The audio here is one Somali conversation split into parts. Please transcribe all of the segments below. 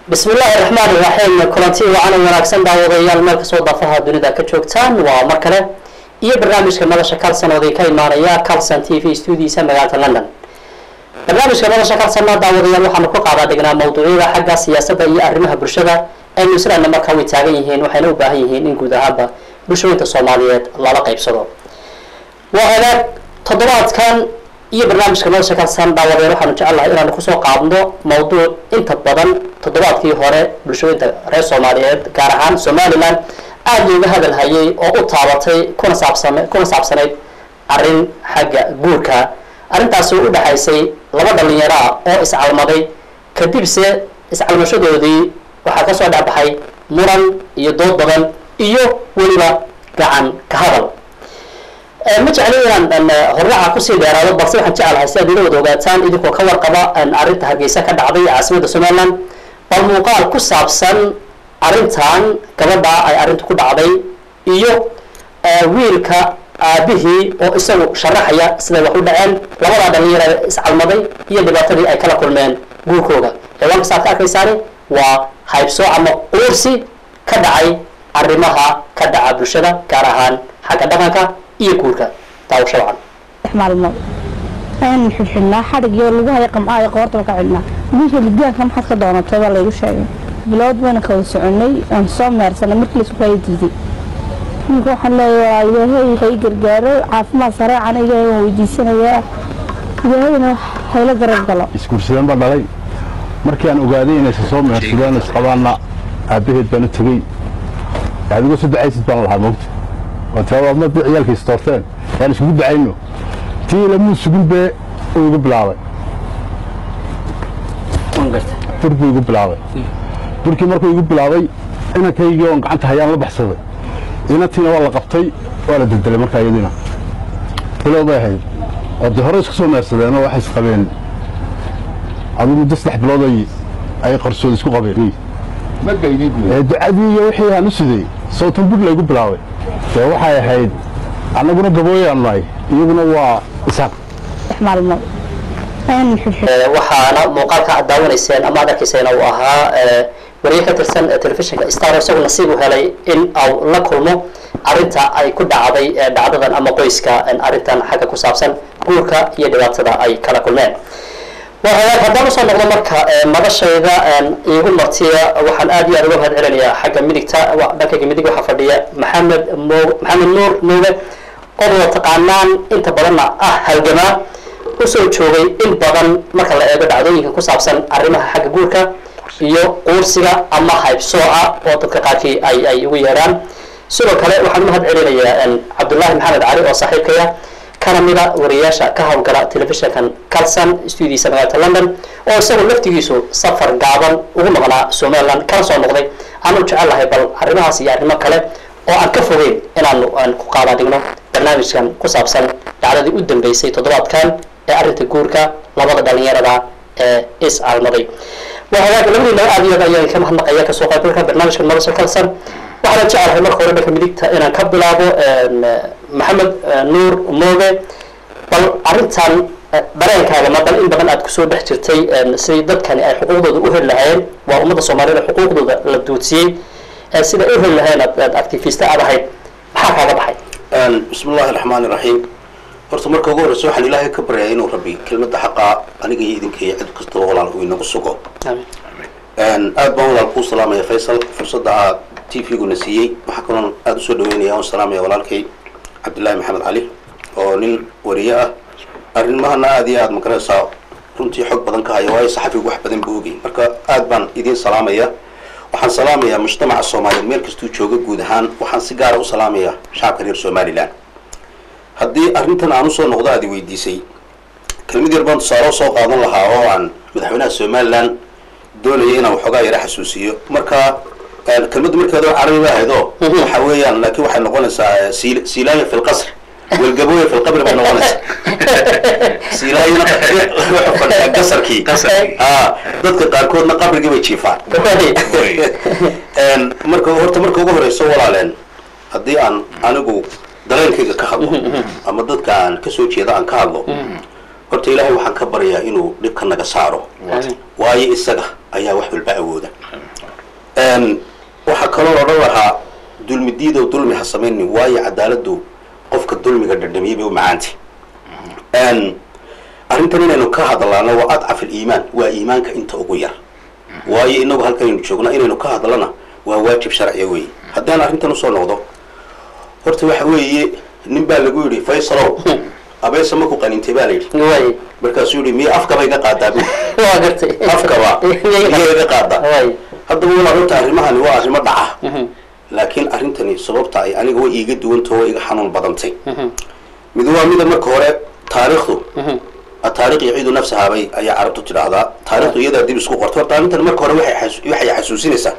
bismi illaahi raxmaan iraxiim kulanti wacan wanaagsan daawadayaal meel kastoo daafaha dunida ka joogtaan waa mar kale iyo barnaamijka madasha calson oo ka imaanaya calson t v studiisa magaalada london barnaamijka madasha calsonna daawadayaal waxaanu ku qaadaa dhignaa mawduucyada xagga siyaasadda iyo arrimaha bulshada ee new zealandna markaa way taagan yihiin waxayna u baahan yihiin in guud ahaanba bulshooyinka soomaaliyeed lala qaybsado waa hagaag toddobaadkan iyo barnaamijka madasha calson daawadeen waxaanu jecelnahay inaanu kusoo qaadno mawduuc inta badan toddobaadkii hore bulshooyinka reer soomaaliyeed gaar ahaan somalilan aada looga hadal hayay oo u taabatay kuna saabsam kuna saabsanayd arrin xagga guurka arrintaasi u dhexaysay laba dhalinyaro ah oo iscalmaday kadibse iscalmashadoodii waxaa kasoo dhexbaxay muran iyo dood badan iyo weliba gacan ka hadal ma jecli inaan horraca kusii dheeraado balse waxaan jecelahay si aad ila wada ogaataan idinkoo ka warqaba arrinta hargeysa ka dhacday caasimada somaliland bal muuqaal ku saabsan arrintan gabadha ay arrintu ku dhacday iyo wiilka aabihii oo isagu sharaxaya siday wax u dhaceen labadaa dhalinyaro iscalmaday iyo dhibaatadii ay kala kulmeen guurkooga ciwaanka saad ka arkaysaani waa haybsoo ama quursi ka dhacay arrimaha ka dhaca bulshada gaar ahaan xagga dhaqanka iyo guurka daawasho wacan maalmood ayaan xidxidhnaa xadhigyo lagu haya qamcaayo qoortaba ka xidhnaa wiilka lidaanka maxaad ka doonatay baa laygu sheegay bilood bayna kala soconay aan soo meersanay markii laisku kala diiday wiilka waxaan leeyahay ilaahay hay gargaaro caafimaad sareecan ilaahay waan weydiisanayaa ilaahayna hayla garab galo isguursadeen baa dhalay markii aan ogaaday inaysan soo meersadeen isqabaanna aabbaheed baan u tegey adigoo soo ducaysid baan lahaa moogta oo taa madii ciyaalka istoorteen yaan iskugu ducayno tii lamuu sugin bee uu igu bilaabay bur buu igu bilaabay burkii markuu igu bilaabay inankaygii oon gacanta hayaan la baxsaday inantiina waa la qabtay waa la deldelay markaa iyadiina bilow bay ahayd oo dee hore isku soo meersadeenoo waxay isqabeen aduu muddo saddex bilood ay qarsood isku qabeen ducadii iyo wixii aan u siday sawtan bur laygu bilaabay dee waxay ahayd annaguna gabooyaan nahay iyaguna waa isaaq maalmood ayaan xidxidhnaa waxaana muuqaalka aad daawanayseen ama ad arkayseen uu ahaa wariye ka tirsan telefishinka star isagu nasiib u helay in au la kulmo arrinta ay ku dhacday dhacdadan ama qoyska arrintan xagga ku saabsan guurka iyo dhibaatada ay kala kulmeen waa hagaag haddaan usoo noqdo marka madashayda iigu martiya waxaan aad iyo aad uga mahad celinayaa xagga midigta dhankayga midig waxaa fadhiya maxamed mo maxamed nuur nuuge oo wada taqaanaan inta badanna ah halgamaa usoo joogay in badan marka la eego dhacdooyinka ku saabsan arrimaha xagga guurka iyo quursiga ama haybsooca oo dadka qaarkii ay ay ugu yeedhaan sidoo kale waxaan umahad celinayaa cabdullaahi maxamed cali oo saaxiibkaya kana mida wariyaasha ka howlgala telefishinkan calson stuudiisa magaalada london oo isagu laftigiisu safar gaaban ugu maqnaa somaliland kana soo noqday aanu jecelahay bal arrimahaas iyo arrimo kale oo aan ka fogeyn inaanu aan ku qaada dhigno barnaamijkan ku saabsan dhacdadii u dambeysay toddobaadkan ee arrinta guurka labada dhalinyarada ee is almaday waa hagaag labadiina aad iyo aad ayaan ka mahadnaqaya kasoo qaybgalka barnaamijka madasha calson waxaana jecelahay marka hore dhanka midigta inaan ka bilaabo maxamed nuur mooge bal arrintan dareenkaaga ma bal in badan aad kusoo dhex jirtay sidii dadkani ay xuquuqdooda u heli lahaayeen waa ummadda soomaaliyed xuquuqdooda la duudsiyey sida u heli lahayn aad activista aad ahayd maxaa kaaga baxay bismi illaahi raxmaani raxiim horta marka ugu horreysa waxaan ilaahay ka baryaa inuu rabbi kelmadda xaqaa aniga iyo idinka iyo cid kastaba walaal uu inagu sugo aad baan walaal kuu salaamaya faysal fursadda aad t v-guna siiyey waxaa kaloon aada usoo dhaweynaya oon salaamaya walaalkay cabdillaahi maxamed cali oo nin wariye ah arrimahana aada iyo aada magaraysaa runtii xog badan ka haya waayo saxafigu wax badan buu ogay marka aad baan idiin salaamaya waxaan salaamayaa mujtamaca soomaaliyeed meel kastuu jooga guud ahaan waxaan si gaara u salaamayaa shacabka reer somalilan haddii arrintan aan usoo noqdo aad i weydiisay kelmad yar baan tusaale soo qaadan lahaa oo aan madaxweynaha somalilan doonaya inaan waxoogaa yara xasuusiyo marka kelmaddu markeeda carabi ba ahayd oo waxa weeyaan laakiin waxay noqonaysaa silaaya fi lqasr walgabooya fi lqabri bay noqonaysaa silaayana wuxuu fadhiyaa gasarkii a dadka qaarkoodna qabrigii bay jiifaan marka horta marka ugu horeyso walaaleen haddii aan anigu dareenkayga ka hadlo ama dadka aan kasoo jeeda aan ka hadlo horta ilaahay waxaan ka baryaa inuu dhibka naga saaro Amiin. waayo isaga ayaa wax walba awooda Een, waxaa kaloo odhan lahaa dulmi diidow dulmi ha samaynin waayo cadaaladu qofka dulmiga dhadhamiyey bay u macaantay Een, arrintan inaynu ka hadlaano waa adcaf aliimaan waa iimaanka inta ugu yar waayo inagu halkanaynu joognaa inaynu ka hadlana waa waajib sharciya weeye haddaan arrintan usoo noqdo horta waxa weeye nin baa lagu yidhi faysalow abeesa maku qanintay baa la yidhi waay markaasuu yidhi miya afkaba iga qaadaa bu waa gartay afkaba iyo iga qaadaa waay haddaba walaa horta arrimahani waa arrimo dhaca laakiin arrintani sababta ay aniga way iiga duwantao way iga xanuun badantay mid waa mida marka hore taariikhdu ataariikh yaciidu nafsahaa bay ayaa carabtu tidhaahdaa taariikhdu iyadaa dib isku qorta horta arrintan marka hore waxay xasu- waxay xasuusinaysaa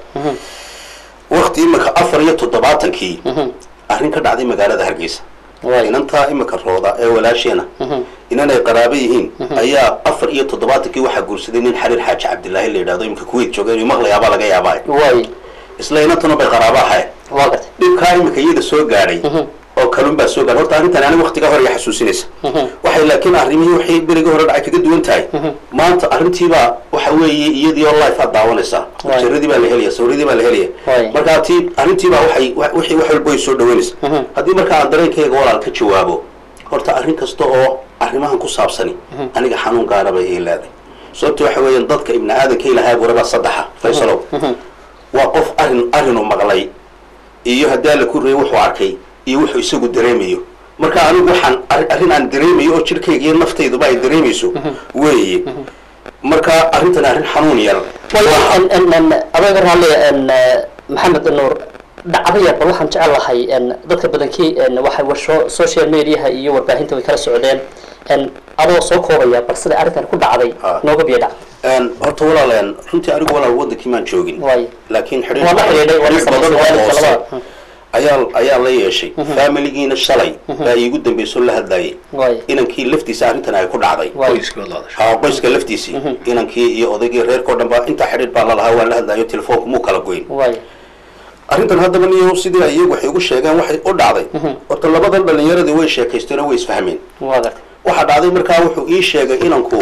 wakti imika afar iyo toddobaatankii arrin ka dhacday magaalada hargeysa waay inantaa imika rooda ee walaasheena inanay qaraabo yihiin ayaa afar iyo toddobaatankii waxaa guursaday nin xariir xaaji cabdilaahi la yidhahdo imika kuwait jooga inuu maqlayaabaa laga yaabaa waay isla inantuna bay qaraabo ahayd waa gartay dhibkaa imika iyada soo gaadhay oo kalun baa soo gaadhay horta arrintan aniga waktiga hore iga xasuusinaysa waxay laakiin arrimihii waxay berigii hore dhacay kaga duwan tahay maanta arrintiibaa waxa weeye iyadii oo life aad daawanaysaa Waay. jaradii baa la helaya sawradii baa la helaya Waay. marka tii arrintiibaa waxay wa- wixii wax walba way soo dhaweynaysa haddii marka aan dareenkayga walaal ka jawaabo horta arrin kasta oo arrimahan ku saabsani aniga xanuun gaara bay ii leeday sababta waxa weeyaan dadka ibni aadanka ilahaa warabaa saddexa faysalow waa qof arrin arrinuu maqlay iyo haddii alla ku reeyay wuxuu arkay iyo wuxuu isagu dareemayo marka anigu waxaan arri- arrin aan dareemayo oo jirkayga iyo naftayduba ay dareemayso weeye marka arrintan arrin xanuun yar waay adaga raalli n maxamed nuur dhacdo yar bal waxaan jecel lahay n dadka badankii n waxay warsho social mediaha iyo warbaahinta way kala socdeen n adoo soo koobaya bal sida arrintan ku dhacday Ah. nooga biyo dhac Een, horta walaaleen runtii anigu walaal wadankii maan joogin waay laakiin xidhiir Waa la xidhiidhay, waa la xidhiir badan samaysay, oo waa la hoose labada. ayaa ayaa la yeeshay faamiligiina shalay baa iigu dambayso la hadlayay waay inankii laftiisa arrintan ay ku dhacday waay qoyskii wada hadashay haa qoyska laftiisii inankii iyo odaygii reerkao dhan ba intaa xidhiir baa lalahaa waa la hadlayo telefoonku muu kala goyn waay arrintan haddaba niyo sidii ay iyagu waxay ugu sheegeen waxay u dhacday horta labadan dhalinyaradii way sheekaysteen oo way isfahmeen waa gartay waxaa dhacday markaa wuxuu ii sheegay inanku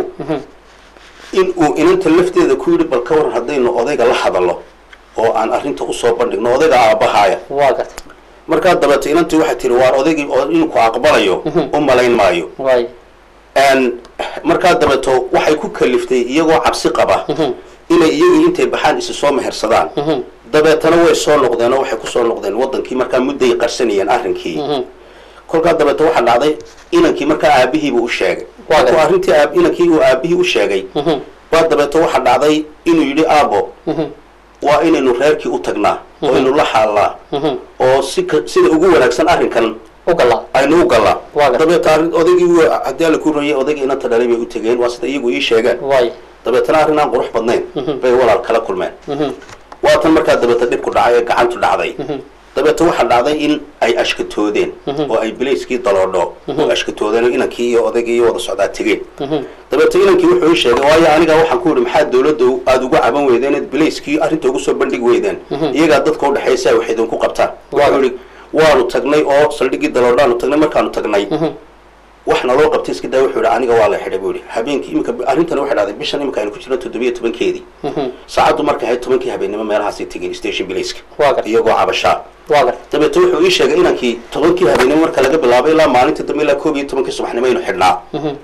in uu inanta lafteeda ku yidhi bal ka waran haddaynu odayga la hadallo oo aan arrinta usoo bandhigno odayga aabbahaaya waa gartay markaa dabeete inantii waxay tihi waar odaygii oo inuu aqbalayo u malayn maayo waay Een, markaa dabeeto waxay ku kaliftay iyagoo cabsi qaba inay iyagii intay baxaan isi soo mehersadaan dabeetana way soo noqdeen oo waxay kusoo noqdeen wadankii markaa mudday qarsanayeen arrinkii kolkaa dabeeto waxaa dhacday inankii markaa aabihiibu u sheegay Waa markuu gartay. arrintii aab- inankii uu aabihii u sheegay baa dabeeto waxaa dhacday inuu yidhi aabo waa inaynu reerkii u tagnaa oo aynu la xaalnaa oo si ka- sida ugu wanaagsan arrinkan u galaa aynu u galaa Waa gartay. dabeeta arrin- odaygii wuu- haddii alla ku rayay odaygii inanta dhalay bay u tegeen waa sida iyagu ii sheegeen waay dabeetana arrin aan qurux badnayn bay walaal kala kulmeen waatan markaa dabeeta dhibku dhacay ee gacantu dhacday dabeeta waxaa dhacday in ay ashkatoodeen oo ay bilayskii daloodho oo ashkatoodeen oo inankii iyo odaygii iyo wada socdaa tegeen dabeeta inankii wuxuu ii sheegay waayo aniga waxaan ku yidhi maxaa dawladda aada ugu caban weydeen eed bilayskii arrinta ugu soo bandhigi weydeen iyagaa dadka udhexaysa wax idinku qabtaan wuxuu yidhi waanu tagnay oo saldhiggii daloodhaanu tagnay markaanu tagnay wax naloo qabtay iska daa wuxuu yidhi aniga waa la xidhay buu yidhi habeenkii imika arrintan waxay dhacday bishan imika aynu ku jirno toddobiyo tobankeedii saacaddu markay ahayd tobankii habeenimo meelahaasay tegeen station bilayska waa gartay iyagoo cabashaa waa gartay dabeete wuxuu ii sheegay inankii tobankii habeenimo marka laga bilaabay ilaa maalinta dambe ilaa koob iyo tobankii subaxnimo aynu xidhnaa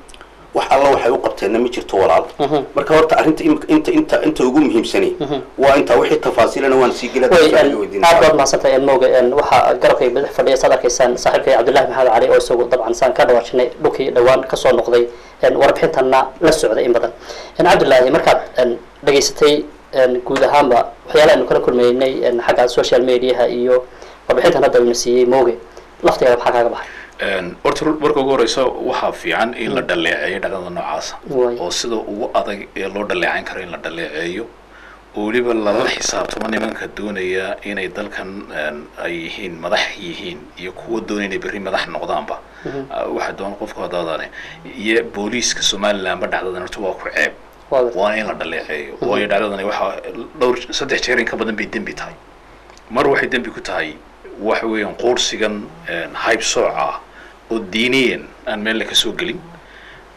wax alla waxay u qabteenna ma jirto walaal marka horta arrinta im- inta inta inta ugu muhiimsani waa intaa wixii tafaasiilana waan sii gela way aad baad mahadsantahay mooga waxaa garabkay badax fadhiya saad arkaysaan saaxiibkay cabdullahi maxamed cali oo isagu dabcan saan ka dhawaajinay dhulkii dhowaan kasoo noqday warbixintana la socday in badan cabdullaahi markaad dhageysatay guud ahaanba waxyaala aynu kala kulmaynay xagga social mediaha iyo warbixintan hadda aynu siiyey mooge laftigeeda maxaa kaaga baxay horta marka ugu horeysa waxaa fiican in la dhaleeceeyo dhaqdada noocaasa Waay. oo sida ugu adag ee loo dhaleecayn karo in la dhaleeceeyo oo weliba lala xisaabtamo nimanka doonaya inay dalkan een, ay yihiin madax yihiin iyo kuwa doonaya inay berri madax noqdaanba Ah, waxa doon qofku hadaadane iyo booliiska somalilandba dhacdadan horta waa ku ceeb Waa gartay. waana in la dhaleeceeyo waayo dhacdadani waxaa dhowr saddex jeer in ka badan bay dembi tahay mar waxay dembi ku tahay waxa weeyaan quursigan hayb sooca ah oo diiniyan aan meel la ka soo gelin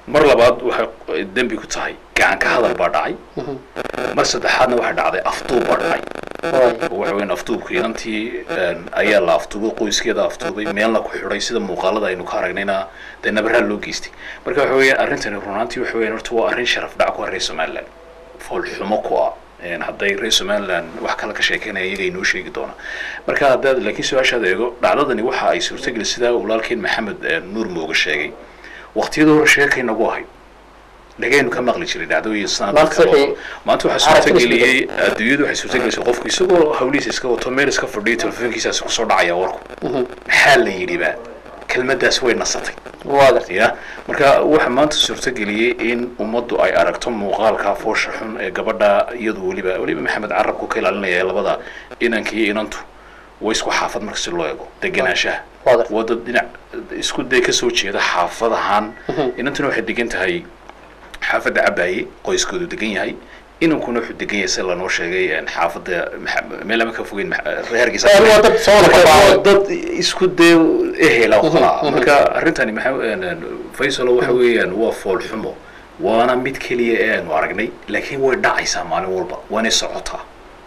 mar labaad waxay dembi ku tahay gacan ka hadal baa dhacay mar saddexaadna waxaa dhacday afduub baa dhacay waay oo waxa weeyaan afduubka inantii een, ayaa la afduubay qoyskeeda afduubay meelna ku xidhay sida muuqaalada aynu ka aragnayna dee nabaraa loo geystay marka waxa weeyaan arrintani runaantii waxa weeyaan horta waa arrin sharaf dhac ku ah reer somaliland foolxumo ku ah Een, hadday reer somaliland wax kale ka sheekeynaya iyaga inoo sheegi doona marka haddaad laakiin su-aashaad eego dhacdadani waxa ay suurtageli sidaa walaalkeen maxamed een, nuur mooga sheegay waqtiyada hore sheekay nagu ahayd dhagaynu ka maqli jiray dhacdooyin Maanta sanadka wixii- maanta waxaa aragtida suurtageliyey adduunyadu waxay suurtagelisay qofku isagoo hawlihiisa iska wato meel iska fadhiyo telefoonkiisaasi kusoo dhacaya warku maxaa la yidhi ba kelmaddaas way nasatay waa gartay ya marka waxa maanta suurtageliyey in ummaddu ay aragto muuqaalka foosha xun ee gabadha iyadu weliba weliba maxamed carabku ka ilaalinaya labada inanka iyo inantu way isku xaafad marka si loo eego degenaanshaha Waa gartay. waa dad dhinac isku day kasoo jeeda xaafadahan inantuna waxay degan tahay xaafadda cabaaye qoyskoodu degan yahay inankuna wuxuu degan yahay sida lanoo sheegay een, xaafadda Maxa- meel ama ka fogeyn Maxa- reer hargeysa Ee, waa dad soo wada Marka kabaaday. waa dad isku dee ehela oo kala ah. marka arrintani maxaa een, een, faysalo waxa weeyaan waa fool xumo waana mid keliya ee aanu aragnay laakiin way dhacaysaa maalin walba waanay socotaa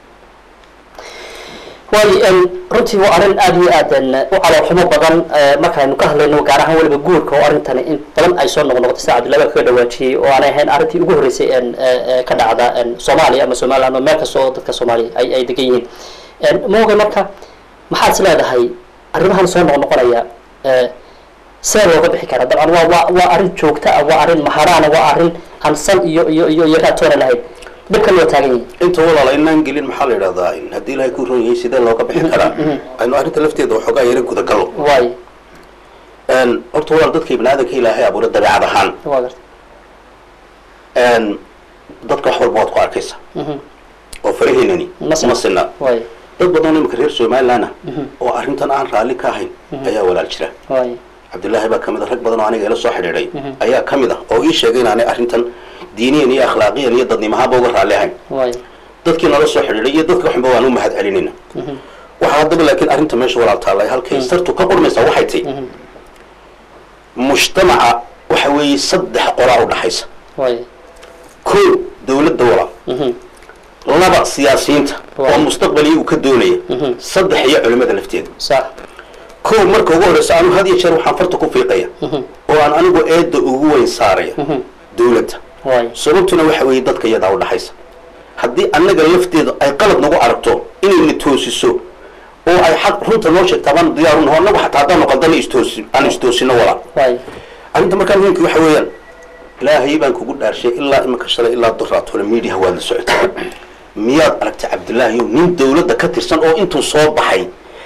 waayo een, runtii waa arrin aad iyo aad een, u caloolxumo badan ee, markaaynu ka hadlayno gaar ahaan weliba guurka oo arrintani in badan ay soo noqnoqotay sida cabdullahi baa kaga dhawaajiyey oo aanay ahayn arrintii ugu horreysay een, ee, ee, ka dhacda een, soomaaliya ama somaliland ama meel kasta oo dadka soomaaliya ay ay degan yihiin Een, mooga marka maxaad is leedahay arrimahan soo noqnoqonaya ee, see looga bixi karaa dabcan waa waa waa arrin joogta ah waa arrin maharaana waa arrin aan sal iyo iyo iyo iyo raatoona lahayn dhibkan waa taagan yihin inta walaala inaan gelin maxaa la yidhahdaa in haddii ilaahay ku ron yahay sidee looga bixi karaa aynu arrinta lafteeda waxoogaa yara gudagallo waayo Een, horta walaal dadka ibni aadanka ilaahay abuura dabeecad ahaan waa gartay Een, dadka wax walba waad ku arkaysa oo faraheynani Ma sinna. ma sinna waayo dad badan oo imika reer somaliland ah oo arrintan aan raalli ka ahayn ayaa walaal jira waayo cabdullaahi baa kamid a rag badan oo aniga ila soo xidhiidhay ayaa ka mid ah oo ii sheegay inaanay arrintan diiniyan iyo akhlaaqiyan iyo dadnimahaanba uga raalli ahayn waayo dadkii nala soo xidhiidhay iyo dadka xunba waan u mahad celinayna waxaa haddaba laakiin arrinta meesha walaal taallay halkay sartu ka qurmaysaa waxay tahy mujtamaca waxa weeye saddex qolaa u dhaxaysa waayo ko dawladda walaal laba siyaasiyiinta oo mustaqbaliya uu ka doonaya saddex iyo culimmada lafteeda sax ko marka ugu horreysa anu had iyo jeer waxaan farta ku fiiqaya oo aan anigu eedda ugu weyn saaraya dawladda waayo sababtuna waxa weeye dadka iyadaa u dhaxaysa haddii annaga lafteeda ay qalad nagu aragto inayna toosiso oo ay xaq runta noo sheegtaa baan diyaaru naho annagu xataa haddaanu qaldana istoosi aan istoosino walaa waayo arrinta markaa muhiimka waxa weeyaan ilaahay baan kugu dhaarshay ilaa imika shalay ilaa duraatole miidiyaha waad la socotay miyaad aragtay cabdillaahi nin dawladda ka tirsan oo intuu soo baxay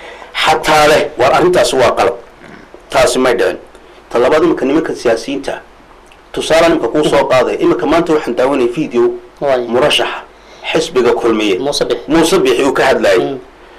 xataa leh waar arrintaasi waa qalab taasi may dhicin ta labaad imika nimanka siyaasiyiinta tusaale imika kuu soo qaadaya imika maanta waxaan daawanaya video waayo murashaxa xisbiga kulmiye muuse bix muuse bixi uu ka hadlayay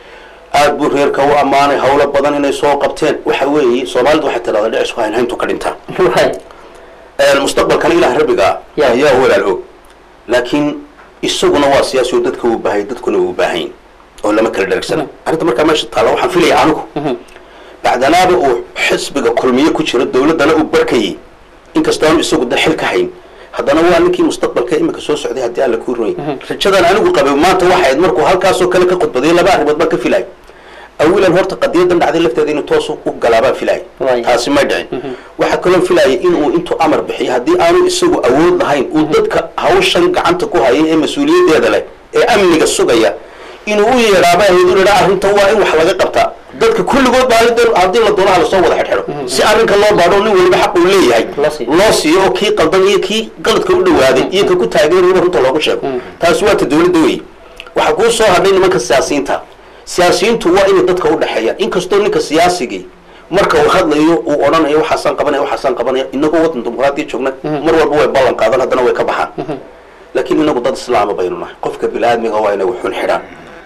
aad buu reerka u ammaanay hawlo badan inay soo qabteen waxa weeye soomaalidu waxay tidhahdaa dhicisku haynhayntu ka dhintaa waayo mustaqbalkana ilaah rabbiga Ya. ayaa walaal og laakiin isaguna waa siyaasi oo dadka uu baahay dadkuna uu baahayn oo lama kala dheregsana arrinta markaa meesha taalla waxaan filaya anigu bacdanaaba uu xisbiga kulmiye ku jiro dawladdana uu barkayay inkastoonu isagu da xil ka hayn haddana waa ninkii mustaqbalka imika soo socday haddii alla kuu ronya rajadan anigu qabay maanta waxay ahayd markuu halkaasoo kale ka khudbaday laba arrimood baan ka filay awilan horta qadiyadan dhacday lafteeda inuu toos u galaabaan filay Waay. taasi may dhicin waxaa kaloo filayay inuu intuu amar bixiyo haddii aanu isagu awood lahayn uu dadka hawshan gacanta ku hayay ee mas-uuliyaddeeda leh ee amniga sugaya inuu u yeedhaaba ahayd u idhaa arrintan waa in wax laga qabtaa dadka kulligood baa hadii- haddii la doonaha lasoo wada xidhxidho si arrinka loo baadho nin waliba xaq uu leeyahay Loo siiyo. loo siiyo oo kii qaldan iyo kii qaladka u dhawaaday iyo ka ku taageerayba runta loogu sheego taasi waa ta dawladda wey waxaa kuu soo hadhay nimanka siyaasiyiinta siyaasiyiintu waa inay dadka u dhexeeyaan inkastoo ninka siyaasigii marka uu hadlayo uu odhanayo waxaasaan qabanaya waxaasaan qabanaya inagoo waddan dimuqraadiya joogna mar walba way ballan qaadan haddana way ka baxaan laakiin inagu dad islaama baynu nahay qofka bini-aadmiga waa inay waxun xidhaan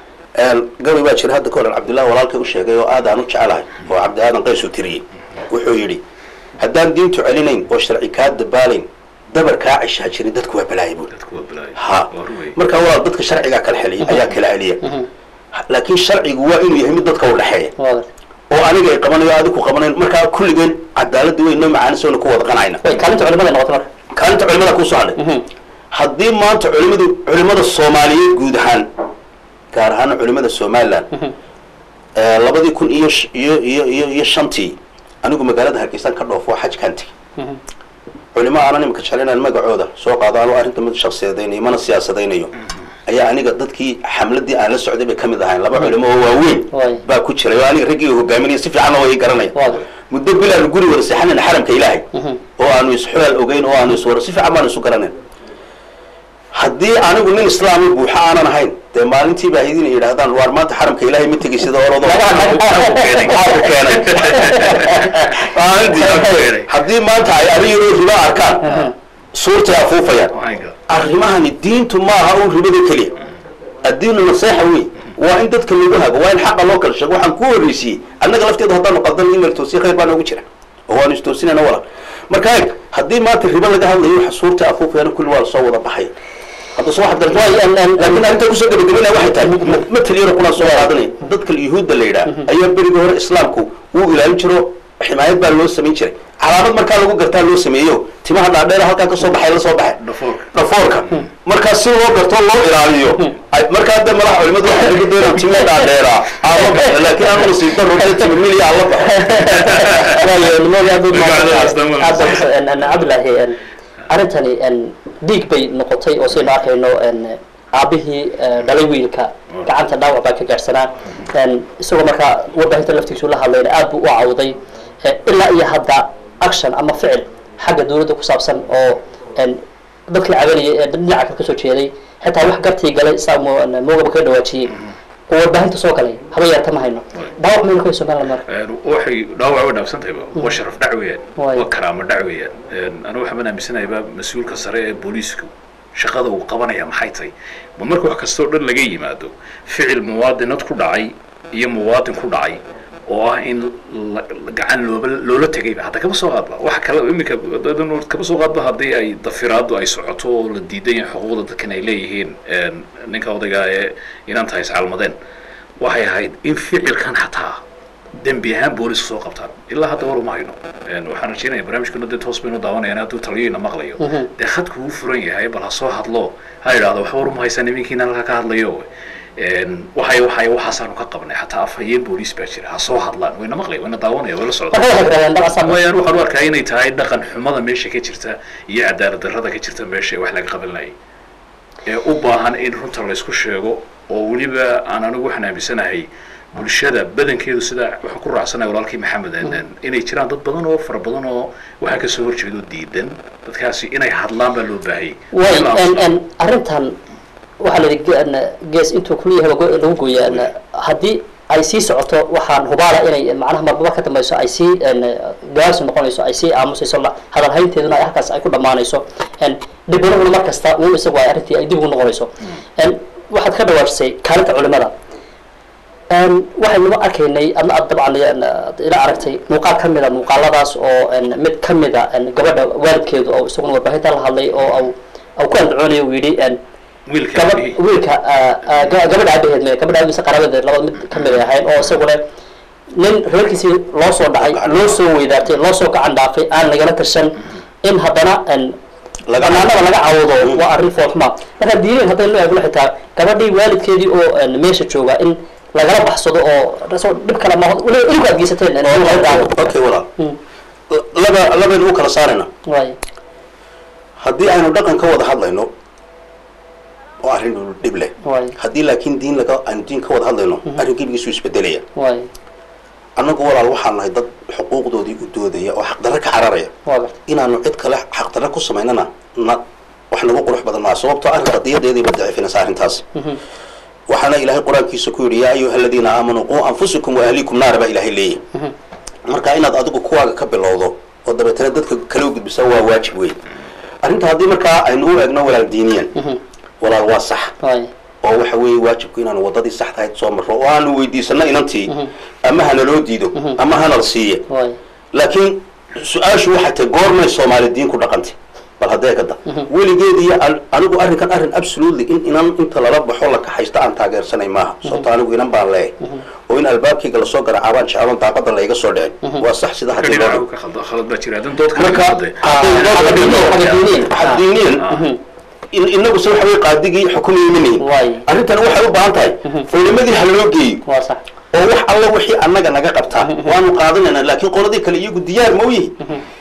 gabay baa jira hadda ka horan cabdillahi walaalkay u sheegay oo aad aan u jecelahay oo cabdi aadan qays uu tiriyey wuxuu yidhi haddaan diintu celinayn oo sharci kaa dabaalayn dabar kaa cishaa jirin dadku waa balaaya buuri dadku waa balaayo ha waa ruwey marka walaal dadka sharcigaa kala xeliya ayaa kala celiya laakiin sharcigu waa inuu yahay mid dadka u dhexeeya waa gartay oo aniga ay qabanayo adigu qabanayn markaa kulligeen cadaaladda weyn noo macaanisoona ku wada qanayna way kaalinta culimada noqotay marka kaalinta culimada kusoo hadhay haddii maanta culimadu culimada soomaaliyeed guud ahaan gaar ahaan culimada somaliland ee labadii kun iyo sh- iyo iyo iyo iyo shantii anigu magaalada hargeysan ka dhoofo xajkaan tegey culimo aanan imika jeclaynaan magacooda soo qaado anuu arrinta mid shaksiyadaynayo mana siyaasadaynayo ayaa aniga dadkii xamladii aan la socday bay kamid ahayn laba culimo oo waaweyn Waay. baa ku jiray oo aniga raggii hogaaminaya si fiicanna way garanaya Waay. muddo bilaanu guri wada seexanayna xaramka ilaahay oo aanu isxulaal ogeyn oo aanu iswara si fiican baanu isu garanayn haddii anigu nin islaami buuxa aanan ahayn dee maalintii baa idin yidhaahdaan waar maanta xaramka ilaahay ma tegay sida orado Maxaa ku keenay maalintii haddii maanta ay ariyadoo riba arkaan suurtay afuufayaan arrimahani diintu maaha un ribada keliya addiinu naseexa wey waa in dadka lagu hago waa in xaqa loo kala sheego waxaan ku horreysiyey annaga lafteedu haddaanu qaldan email toosiye khayr baa noogu jira oo waanu istoosinayna wala marka eeg haddii maanta ribo laga hadlayo waxa suurta afuufayana kulli waa lasoo wada baxay hadda soo waxaad Waay, en- en- laakiin arrinta kusoo gabagabinaya waxay tahay matal yaro kunaan soo qaadanaya dadka yuhuudda la yidhaah ayaa berigii hore islaamku wuu ilaalin jiro ximaayad baa loo samayn jiray calaamad markaa lagu gartaa loo sameeyo timaha dhaadheer halkaa kasoo baxay la soo baxay Dhafoorka. dhafoorka markaa si loo garto loo ilaaliyo ay- markaa hadda madax culimadu waxay lagu doonaan timo dhaadheeraa aan la baxo laakiin aan nasiib daro dee timo milya aan la baxo cabdilaahi arrintani dhiig bay noqotay oo saynu arkayno aabihii dhalay wiilka gacanta dhaawac baa ka gaadhsanaa isagoo markaa warbaahinta laftiisu la hadlayna aad buu u cawday ilaa iyo hadda action ama ficil xagga dawladda ku saabsan oo dadkii cabanayay ee dhinaca kale kasoo jeeday xitaa wax gartii galay saa moogaba ka dhawaajiyey oo warbaahinta soo galay haba yeerta ma hayno dhaawac maynu ka somaliland marka waxay dhaawac way dhaafsan tahay waa sharaf dhac weeyaan Waay. waa karaamo dhac weeyaan anigu waxaan aaminsanayaa mas-uulka sare ee booliisku shaqada uu qabanaya maxay tahay ma marka wax kastoo dhan laga yimaado ficil muwaadinad ku dhacay iyo muwaadin ku dhacay oo ah in la- la- gacan looba loola tegayba hadda kama soo qaadba waxa kale iminka dadan kama soo qaadba haddii ay dafiraadu ay socoto oo la diidan yahay xuquuqda dadkan ay leeyihiin ninka odayga ee inaan tahay iscalmadeen waxay ahayd in ficilkan xataa dembi ahaan booliska soo qabtaan ilaa hadda war uma hayno waxaan rajeynaya barnaamijkuna dee toos baynu daawanayaan hadduu taliyayna maqlayo dee khadku uu furan yahay bal ha soo hadlo ha idhaahdo wax war uma haysa niminkiina halkaa ka hadlayo waxay waxay waxaasaanu ka qabnay xataa afhayeen booliis baa jira ha soo hadlaan wayna maqlaya wayna daawanaya wayla socdaan marka waxay yidhahdeen dhaqasaa wayaan waxaan u arkaa inay tahay dhaqan xumada meesha ka jirta iyo cadaalad darrada ka jirta meesha ee wax laga qabanayay ee u baahan in runta laysku sheego oo weliba aan anigu waxaan aaminsanahay bulshada badankeedu sida waxaan ku raacsanaya walaalkii maxamed inay jiraan dad badan oo fara badan oo waxaa kasoo horjeedo diidan dadkaasi inay hadlaan baa loo baahayay way In la en aamuso. en arrintan waxaa la yidhi ge- gees intuu kulyahay go- lagu gooya en, haddii ay sii socoto waxaan hubaala inay macnaha marmar ka dambayso ay sii en, gaarsi noqonayso ay sii aamusayso la- hadal haynteeduna ay halkaas ay ku dhammaanayso en, dhibanahuna mar kasta uun isagu ay arrintii ay dib ugu noqonayso en, waxaad ka dhawaajisay kaalinta culimada En, waxaynu arkaynay ama aad dabcan en, ila aragtay muuqaal ka mida muuqaaladaas oo en, mid ka mida en, gabadha waalidkeedu oo isaguna warbaahinta la hadlay oo au au ku andacoonayo uu yidhi en, wiilka gaba aabihii. wiilka ah, ah, ga- gabadha aabaheed me gabadha aabihiisa qarabadeed labada mid ka mid ay ahayn oo isaguna nin reerkiisii loo soo dhacay loo soo weydaartay loo soo gacan dhaafay aan lagala tirsan in haddana en, Laga- banaanada laga cawdo waa arrin foolxuma marka diineen haddaynu eegno xitaa gabadhii waalidkeedii oo en, meesha jooga in lagala baxsado oo rasoo dhib kale ma iligu aad geysateen en, in laga daawo okay walaal Mm. laba labaynu u kala saarayna waay haddii aynu dhaqan ka wada hadlayno oo arrin dhib leh waay haddii laakiin diin laga aynu diin ka wada hadlayno arrin gebigiisu isbedelaya waay annagu walaal waxaan nahay dad xuquuqdoodii u doodaya oo xaqdarre ka cararaya waa garta inaanu cid kale xaqdarre ku samaynana na wax nagu qurux badan maa sababtoo arrin qadiyadeediiba daciifinaysa arrintaas waxaana ilaahay qur-aankiisa ku yidhi yaa ayuha aladiina aamanuu quu anfusakum wa ahliikum naara baa ilaahay leeyahy marka inaad adigu kuwaaga ka bilowdo oo dabeetana dadka kale u gudbisa waa waajib wey arrinta haddii markaa aynu u eegno walaal diiniyan walaal waa sax waay oo waxa weeye waajibku inaanu wadadii saxdahayd soo marro oo aanu weydiisano inantii ama hanaloo diido ama hanal siiye waay laakiin su-aashu waxay tahay goormay soomaali diin ku dhaqantay bal bal haddee kada weligeed iyo an- anigu arrinkan arrin absolutely in inan inta lala baxo la kaxaysta aan taageersanay maaha sababto anigu inan baan leeyahay oo in albaabkayga lasoo garacaabaan jeclan daaqada layga soo dhicin waa sax sida haddii loo dhinaca dhigo ka khalad khalad baa jira haddana dood kale marka ka xagadiiniin. xaddiiniyan in- inagu se waxa wey qaadigii xukumayay ma nihin Waay. arrintan waxay u baahan tahay culimadii ha loo geeyo waa sax oo wax alla wixii annaga naga qabtaa waanu qaadanayna laakiin qoladii kale iyagu diyaar ma u yihi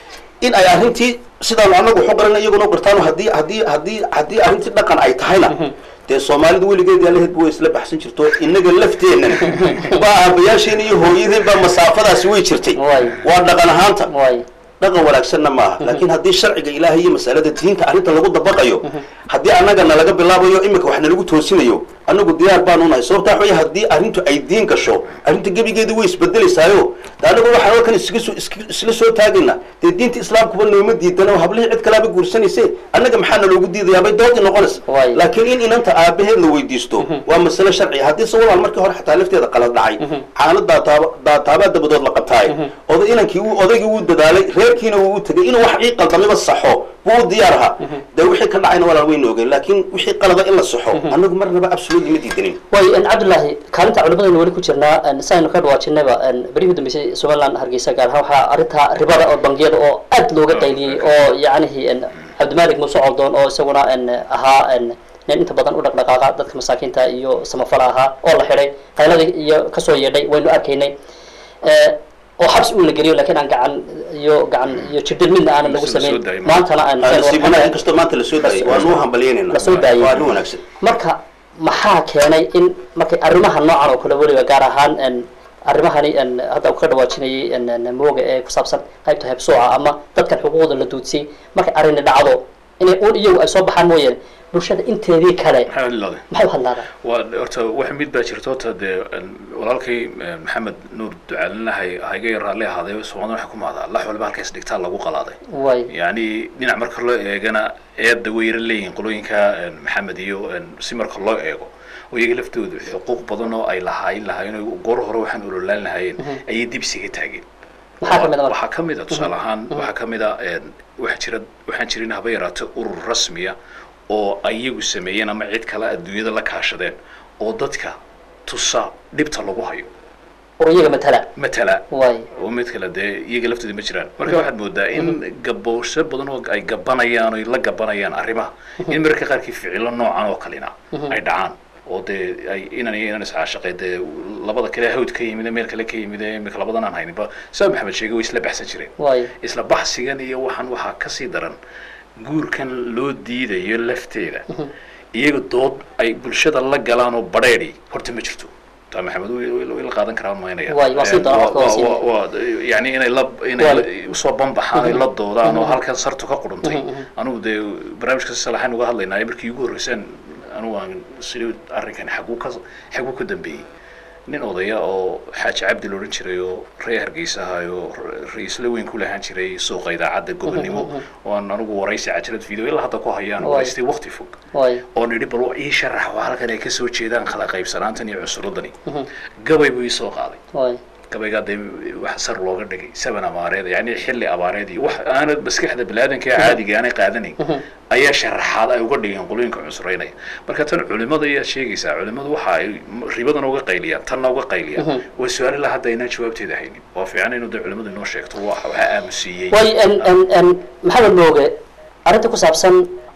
in ay arrintii sidaanu annagu waxu qarana iyaguna u qartaano haddii haddii haddii haddii arrintii dhaqan ay tahayna dee soomaalidu weligeed yaalaheedba way isla baxsan jirto innaga lafteennan baa aabayaasheen iyo hooyadeen baa masaafadaasi way jirtay Waay. waa dhaqan ahaanta waay dhaqan wanaagsanna maaha laakiin haddii sharciga ilaahay iyo masalada diinta arrinta lagu dabaqayo haddii annaga nalaga bilaabayo imika wax nalagu toosinayo annagu diyaar baanu nahay sababta waxa wey haddii arrintu ay diin gasho arrinta gebigeedu way isbedelaysaayo de annagu waxaan halkan iskaga soo iska- isla soo taagayna dee diinta islaamkuba nooma diidana oo hablihii cid kalaaba guursanayse annaga maxaa naloogu diidayaa bay doodii noqonaysa Waay. laakiin in inanta aabaheed la weydiisto waa masale sharci haddii se walaal markii hore xataa lafteeda qalad dhacay caano daataaba daataabaa dabadood la qabtaaye oday inankii uu odaygii wuu dadaalay reerkiina wuu u tegay inuu wax ii qaldamiba saxo wuu u diyaar ahaa dee wixii ka dhacayna walaal wayna ogeyn laakiin wixii qalada in la saxo annagu marnaba absolutely ma diidanin way n cabdullaahi kaalinta culimadaynu weli ku jirnaa n saynu ka dhawaajinayba n berihii dambeysay somaliland hargeysa gaar ahaan waxaa arrinta ribada oo bangiyada oo aad looga qayliyey oo yacnihi n cabdimalik muuse coldoon oo isaguna n ahaa n nin inta badan u dhaqdhaqaaqa dadka masaakiinta iyo samafala ahaa oo la xidhay qayladii iyo kasoo yeedhay waynu arkaynay Eh, oo xabsi uu la geliyo laakiin aan gacan iyo gacan iyo jirdin midna aanan lagu Mise la soo samayn daayay maantana aan nasiibana inkastoo maanta la soo daayay waanu u hambalyeynayna La soo daayay. waa arrin wanaagsan marka maxaa keenay in markay arrimaha noocan oo kale weliba gaar ahaan n arrimahani n hadda uu ka dhawaajinayay n n mooga ee ku saabsan qaybta hebsooca ama dadkan xuquuqda la duudsiyey markay arrini dhacdo inay uun iyagu ay soo baxaan mooyeen bulshada inteedii kale maxaa ilaaday maxay u hadlaadaan waa horta wax mid baa jirta horta dee walaalkay maxamed nuur ducaalinahay hayga yar raalli ahaaday soomaalida waxay ku mahdaa lax waliba halkaas dhigtaa lagu qalaaday way yacni dhinac marka loo eegana eedda way yara leeyihiin qolooyinka maxamed iyo si marka loo eego oo iyaga laftoodu xuquuq badan oo ay lahayn lahaayeen oo goor hore waxaan ololaan lahaayeen ayay dibsiga taageen maxaa kamid a marka waxaa ka mid a tusaale ahaan waxaa ka mid a waxaa jira waxaan jirin haba yaraate urur rasmiya oo ayagu sameeyeen ama cid kale adduunyada la kaashadeen oo dadka tusa dhibta lagu hayo oo iyaga matala matala way oo mid kale dee iyaga laftooda ma jiraan marka waxaad moodaa in gaboosho badan oo ay gabanayaan oo ay la gabanayaan arrimaha in mararka qaarkii ficilo noocan oo kalena ay dhacaan oo dee ay inan iyo inan iscaashaqay dee labada kale hawd ka yimid meel kale ka yimid imika labadan aan hayninba saa maxamed sheegay way isla baxsan jireen way isla baxsigan iyo waxaan waxaa kasii daran guurkan loo diidayo lafteeda iyaga dood ay bulshada la galaan oo badheedhi horta ma jirto taa maxamed way la qaadan karaan maynaya Waay, waa sii doona, waa sii doona. yani inay la inay Waay. la- usoo banbaxaan ay la doodaan oo halkan sartu ka quruntay anugu dee barnaamijka si salaxaan uga hadlaynaa markii ugu horreysaan anugu aan sidii arrinkan xaguu ka xaguu ka dambeeyey nin odaya oo xaaji cabdi la odhan jiray oo reer hargeysa ahay oo ra-iisla weyn ku lahaan jiray suuqa idaacadda gobonnimo oo aan anugu waraysi cajalad video ilaa hadda ku hayaan Waay. waraystay waqti fog way oo nidhi bal ii sharax waa halkan ay kasoo jeedaan kala qaybsanaantan iyo cusuradani gabay buu ii soo qaaday way gabaygaa dee wax sar looga dhigay saban abaareed yani xilli abaareed iyo wax aanad maskaxda biniaadanka ee caadiga aanay qaadanayn ayaa sharaxaad ay uga dhigeen qolooyinka cusuraynaya marka tan culimada ayaa sheegaysaa culimadu waxa ay ribadan uga qayliyaan tanna uga qayliyaan waa su-aal ilaa hadda aynaan jawaabteeda haynin waa fiican inuu dee culimadu inoo sheegto wa waxaa aamusiiyey way n n n maxamed mooge arrinta ku saabsan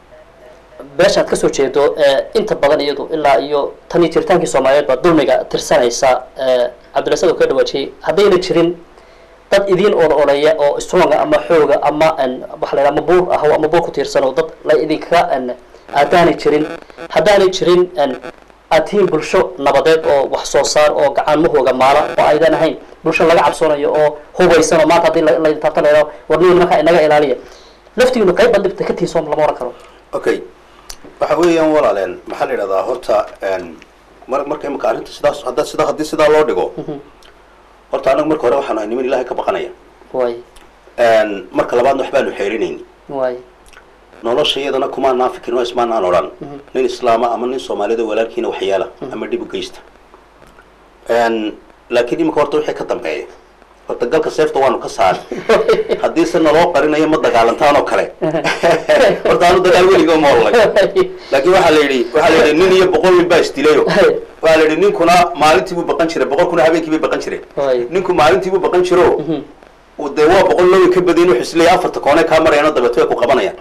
beeshaad kasoo jeedo ee inta badan iyadu ilaa iyo tan iyo jiritaankii soomaaliyeed baa dulmiga tirsanaysa ee cabdilasad oo ka dhawaajiyey haddayna jirin dad idiin ola oleya oo stronga ama xooga ama n waxa la yidhaha ama buur ah ama buur ku tiirsan oo dad la idinkaga n aadaanay jirin haddaanay jirin n aad tihiin bulsho nabadeed oo wax soo saar oo gacaanmahooga maala oo aydan ahayn bulsho laga cabsoonayo oo hubaysan oo maanta haddii la- laydin taabta la yidhaho warniin markaa inaga ilaaliya laftigiinu qayb baad dhibta ka tihiin soom lama oran karo okay waxa weeyaan walaaleen maxaa la yidhahdaa horta n mar marka imika arrinta sidaas hadda sida haddii sidaa loo dhigo horta anaga marka hore waxaan ahay niman ilaahay ka baqanaya way n marka labaadna waxbaanu xeerinayni way nolosha iyadana kumaanaan fikirin oo ismaanaan odhan nin islaama ama nin soomaalida walaalkiina waxyaala ama dhib u geysta n laakiin imika horta wixii ka dambeeya horta galka seefta waanu ka saari haddii se naloo qarinayo ma dagaalantaan oo kale horta aanu dagaal weliga ma olay laakiin waxaa la yidhi waxaa la yidhi nin iyo boqol nin baa isdilayo waxaa la yidhi ninkuna maalintii buu baqan jiray boqolkuna habeenkii bay baqan jireen Waay. ninku maalintii buu baqan jiro dee waa boqol lowi ka badayin wuxuu isleeyahay afarta koone kaa marayaan oo dabeeto way ku qabanayaan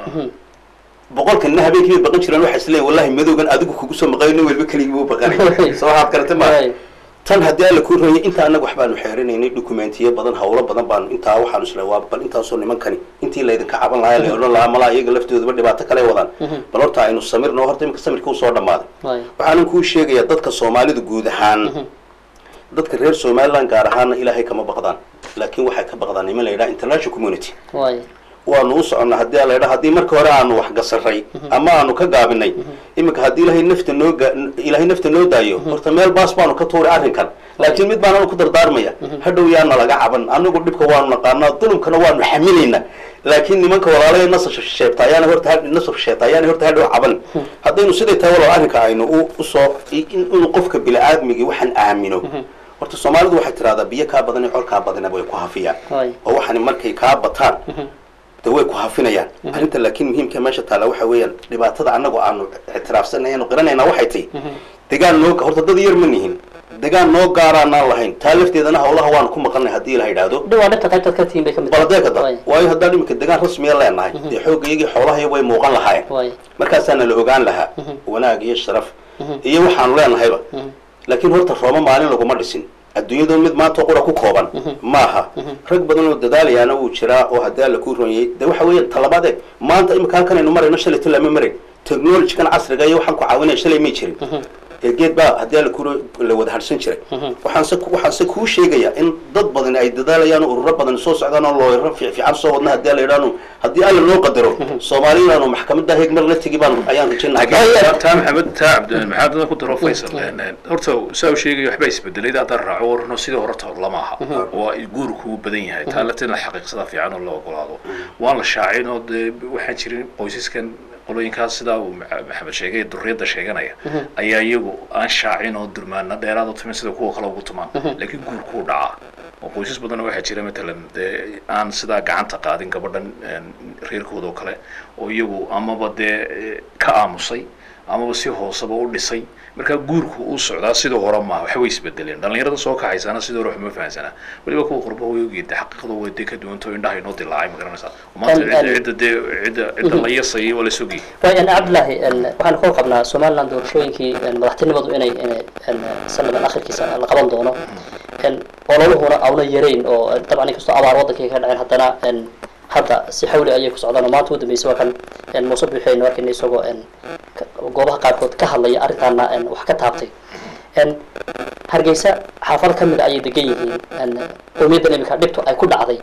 boqolkanina habeenkii bay baqan jireen waxa isleeyahay wallahi madowgan adigu kugu soo maqayo nin walba keligii buu baqanay soo waxaad karata ma Waay. tan haddii alla kuu rooyay inta annaga wax baanu xeerinaynay dokumentiyo badan hawlo badan baanu intaa waxaanu isla waa bal intaasoo nimankani intii laydinka caban lahaa la odhan lahaa malaa iyaga laftoodaba dhibaato kale wadaan bal horta aynu samirno horta iminka samirka usoo dhammaaday Waay. waxaanan kuu sheegayaa dadka soomaalidu guud ahaan dadka reer somaliland gaar ahaana ilaahay kama baqdaan laakiin waxay ka baqdaan niman la yidhaha international community waay waanu u soconnaa haddii ala yidhaha haddii marka hore aanu wax gasaray ama aanu ka gaabinay iminka haddii ilaahay nafta noo ga ilaahay nafta noo daayo horta meel baas baanu ka tuuri arrinkan laakiin mid baan anu ku dardaarmaya hadhow yaana laga caban anagu dhibka waanu naqaanaa dulumkana waanu xamilaynaa laakiin nimanka walaalaya nasab sheebta ayaana horta ha- nasab sheebta ayaana horta hadhow caban haddaynu siday tahay walaal arrinka aynu u usoo in inuu qofka bini-aadmigii waxaan aamino horta soomaalidu waxay tidhahdaa biyo kaa badan iyo col kaa badanaba way ku hafiyaan Waay. oo waxani markay kaa bataan de way ku hafinayaan arrinta laakiin muhiimka meesha taala waxa weeyaan dhibaatada annagu aanu ictiraafsanay aanu qiranaynaa waxay tahy degaan noo horta dad yar ma nihin degaan noo gaaraanaan lahayn taa lafteedana hawlaha waanu ku maqanay haddii la yidhaahdo dhawaa dhibta qaybtaad ka tihiin bay ka mid baladeeka da Waay. waayo haddaan iminka degaan rasmiya leenahay dee xoogga iyagii xoolahay way muuqan lahaayeen waay markaasaana la ogaan lahaa wanaag iyo sharaf iyo waxaanu leenahayba laakiin horta rooma maalin laguma dhisin adduunyadu mid maanta qura ku kooban maaha rag badan oo dadaalayaana wuu jiraa oo haddii alla kuu ronyay de waxa weeyaan talabaade maanta imika halkan aynu marayno shalay tolama maray technologykan casriga iyo waxaan ku caawinaya shalay may jirin ee geed baa haddii alla kuu la wada hadhsan jiray waxaan se waxaan se kuu sheegayaa in dad badan ay dadaalayaan oo ururo badan soo socdaan oo looyaro fiic fiican soo wadna haddii alla yidhaahno haddii alla noo qadaro soomaali inaanu maxkamadda heeg mar la tegi baan ayaan rajaynaha taa maxamed taa cabdi maxamed adan ku daro faysal horta saa u sheegaya waxbaa isbedelay haddaan raaco warno sidii hore ta lama aha waa guurku u badan yahay taa lafteed la xaqiiqsada fiican oo la ogolaado waan la shaacin oo dee waxaan jirin qoysaskan qolooyinkaas sidaa uu Maxa- maxamed sheegay duriyadda sheeganaya ayaa iyagu aan shaacin oo durmaana dheeraad u tumin sida kuwa kale ugu tumaan laakiin guurkuu dhacaa oo qoysas badan waxaa jira matalan dee aan sidaa gacanta qaadin gabadhan een, reerkooda oo kale oo iyagu amaba dee eh, ka aamusay amaba si hooseba u dhisay markaa guurku uu socdaa sidii hore maaha waxa way isbedeleen dhallinyarada soo kaxaysana sidii hore waxma fahansanaa weliba kuwa qurba way ogyeeda xaqiiqada way dee ka duwanto indhaha inoo dilaacay ma garanaysaa maanta Al- al- cidda cidda dee cidda cidda la yasayay waa la sogayay waay an cabdillaahi n waxaan kor qabnaa somaliland doorashooyinkii n madaxtinimadu inay inay n sanadan akhirkiisa la qaban doono n ololuhuna auna yarayn oo n dabcan inkastoo abaar waddankii ka dhaceen haddana n hadda si xawli ayay ku socdaan oo maanta u dambeysay waa kan n muuse buuxeyno arkayna isagoo n ka- goobaha qaarkood ka hadlaya arrintaana n wax ka taabtay n hargeysa xaafado ka mid a ayay degan yihiin n qowmiyaddan imika dhibtu ay ku dhacday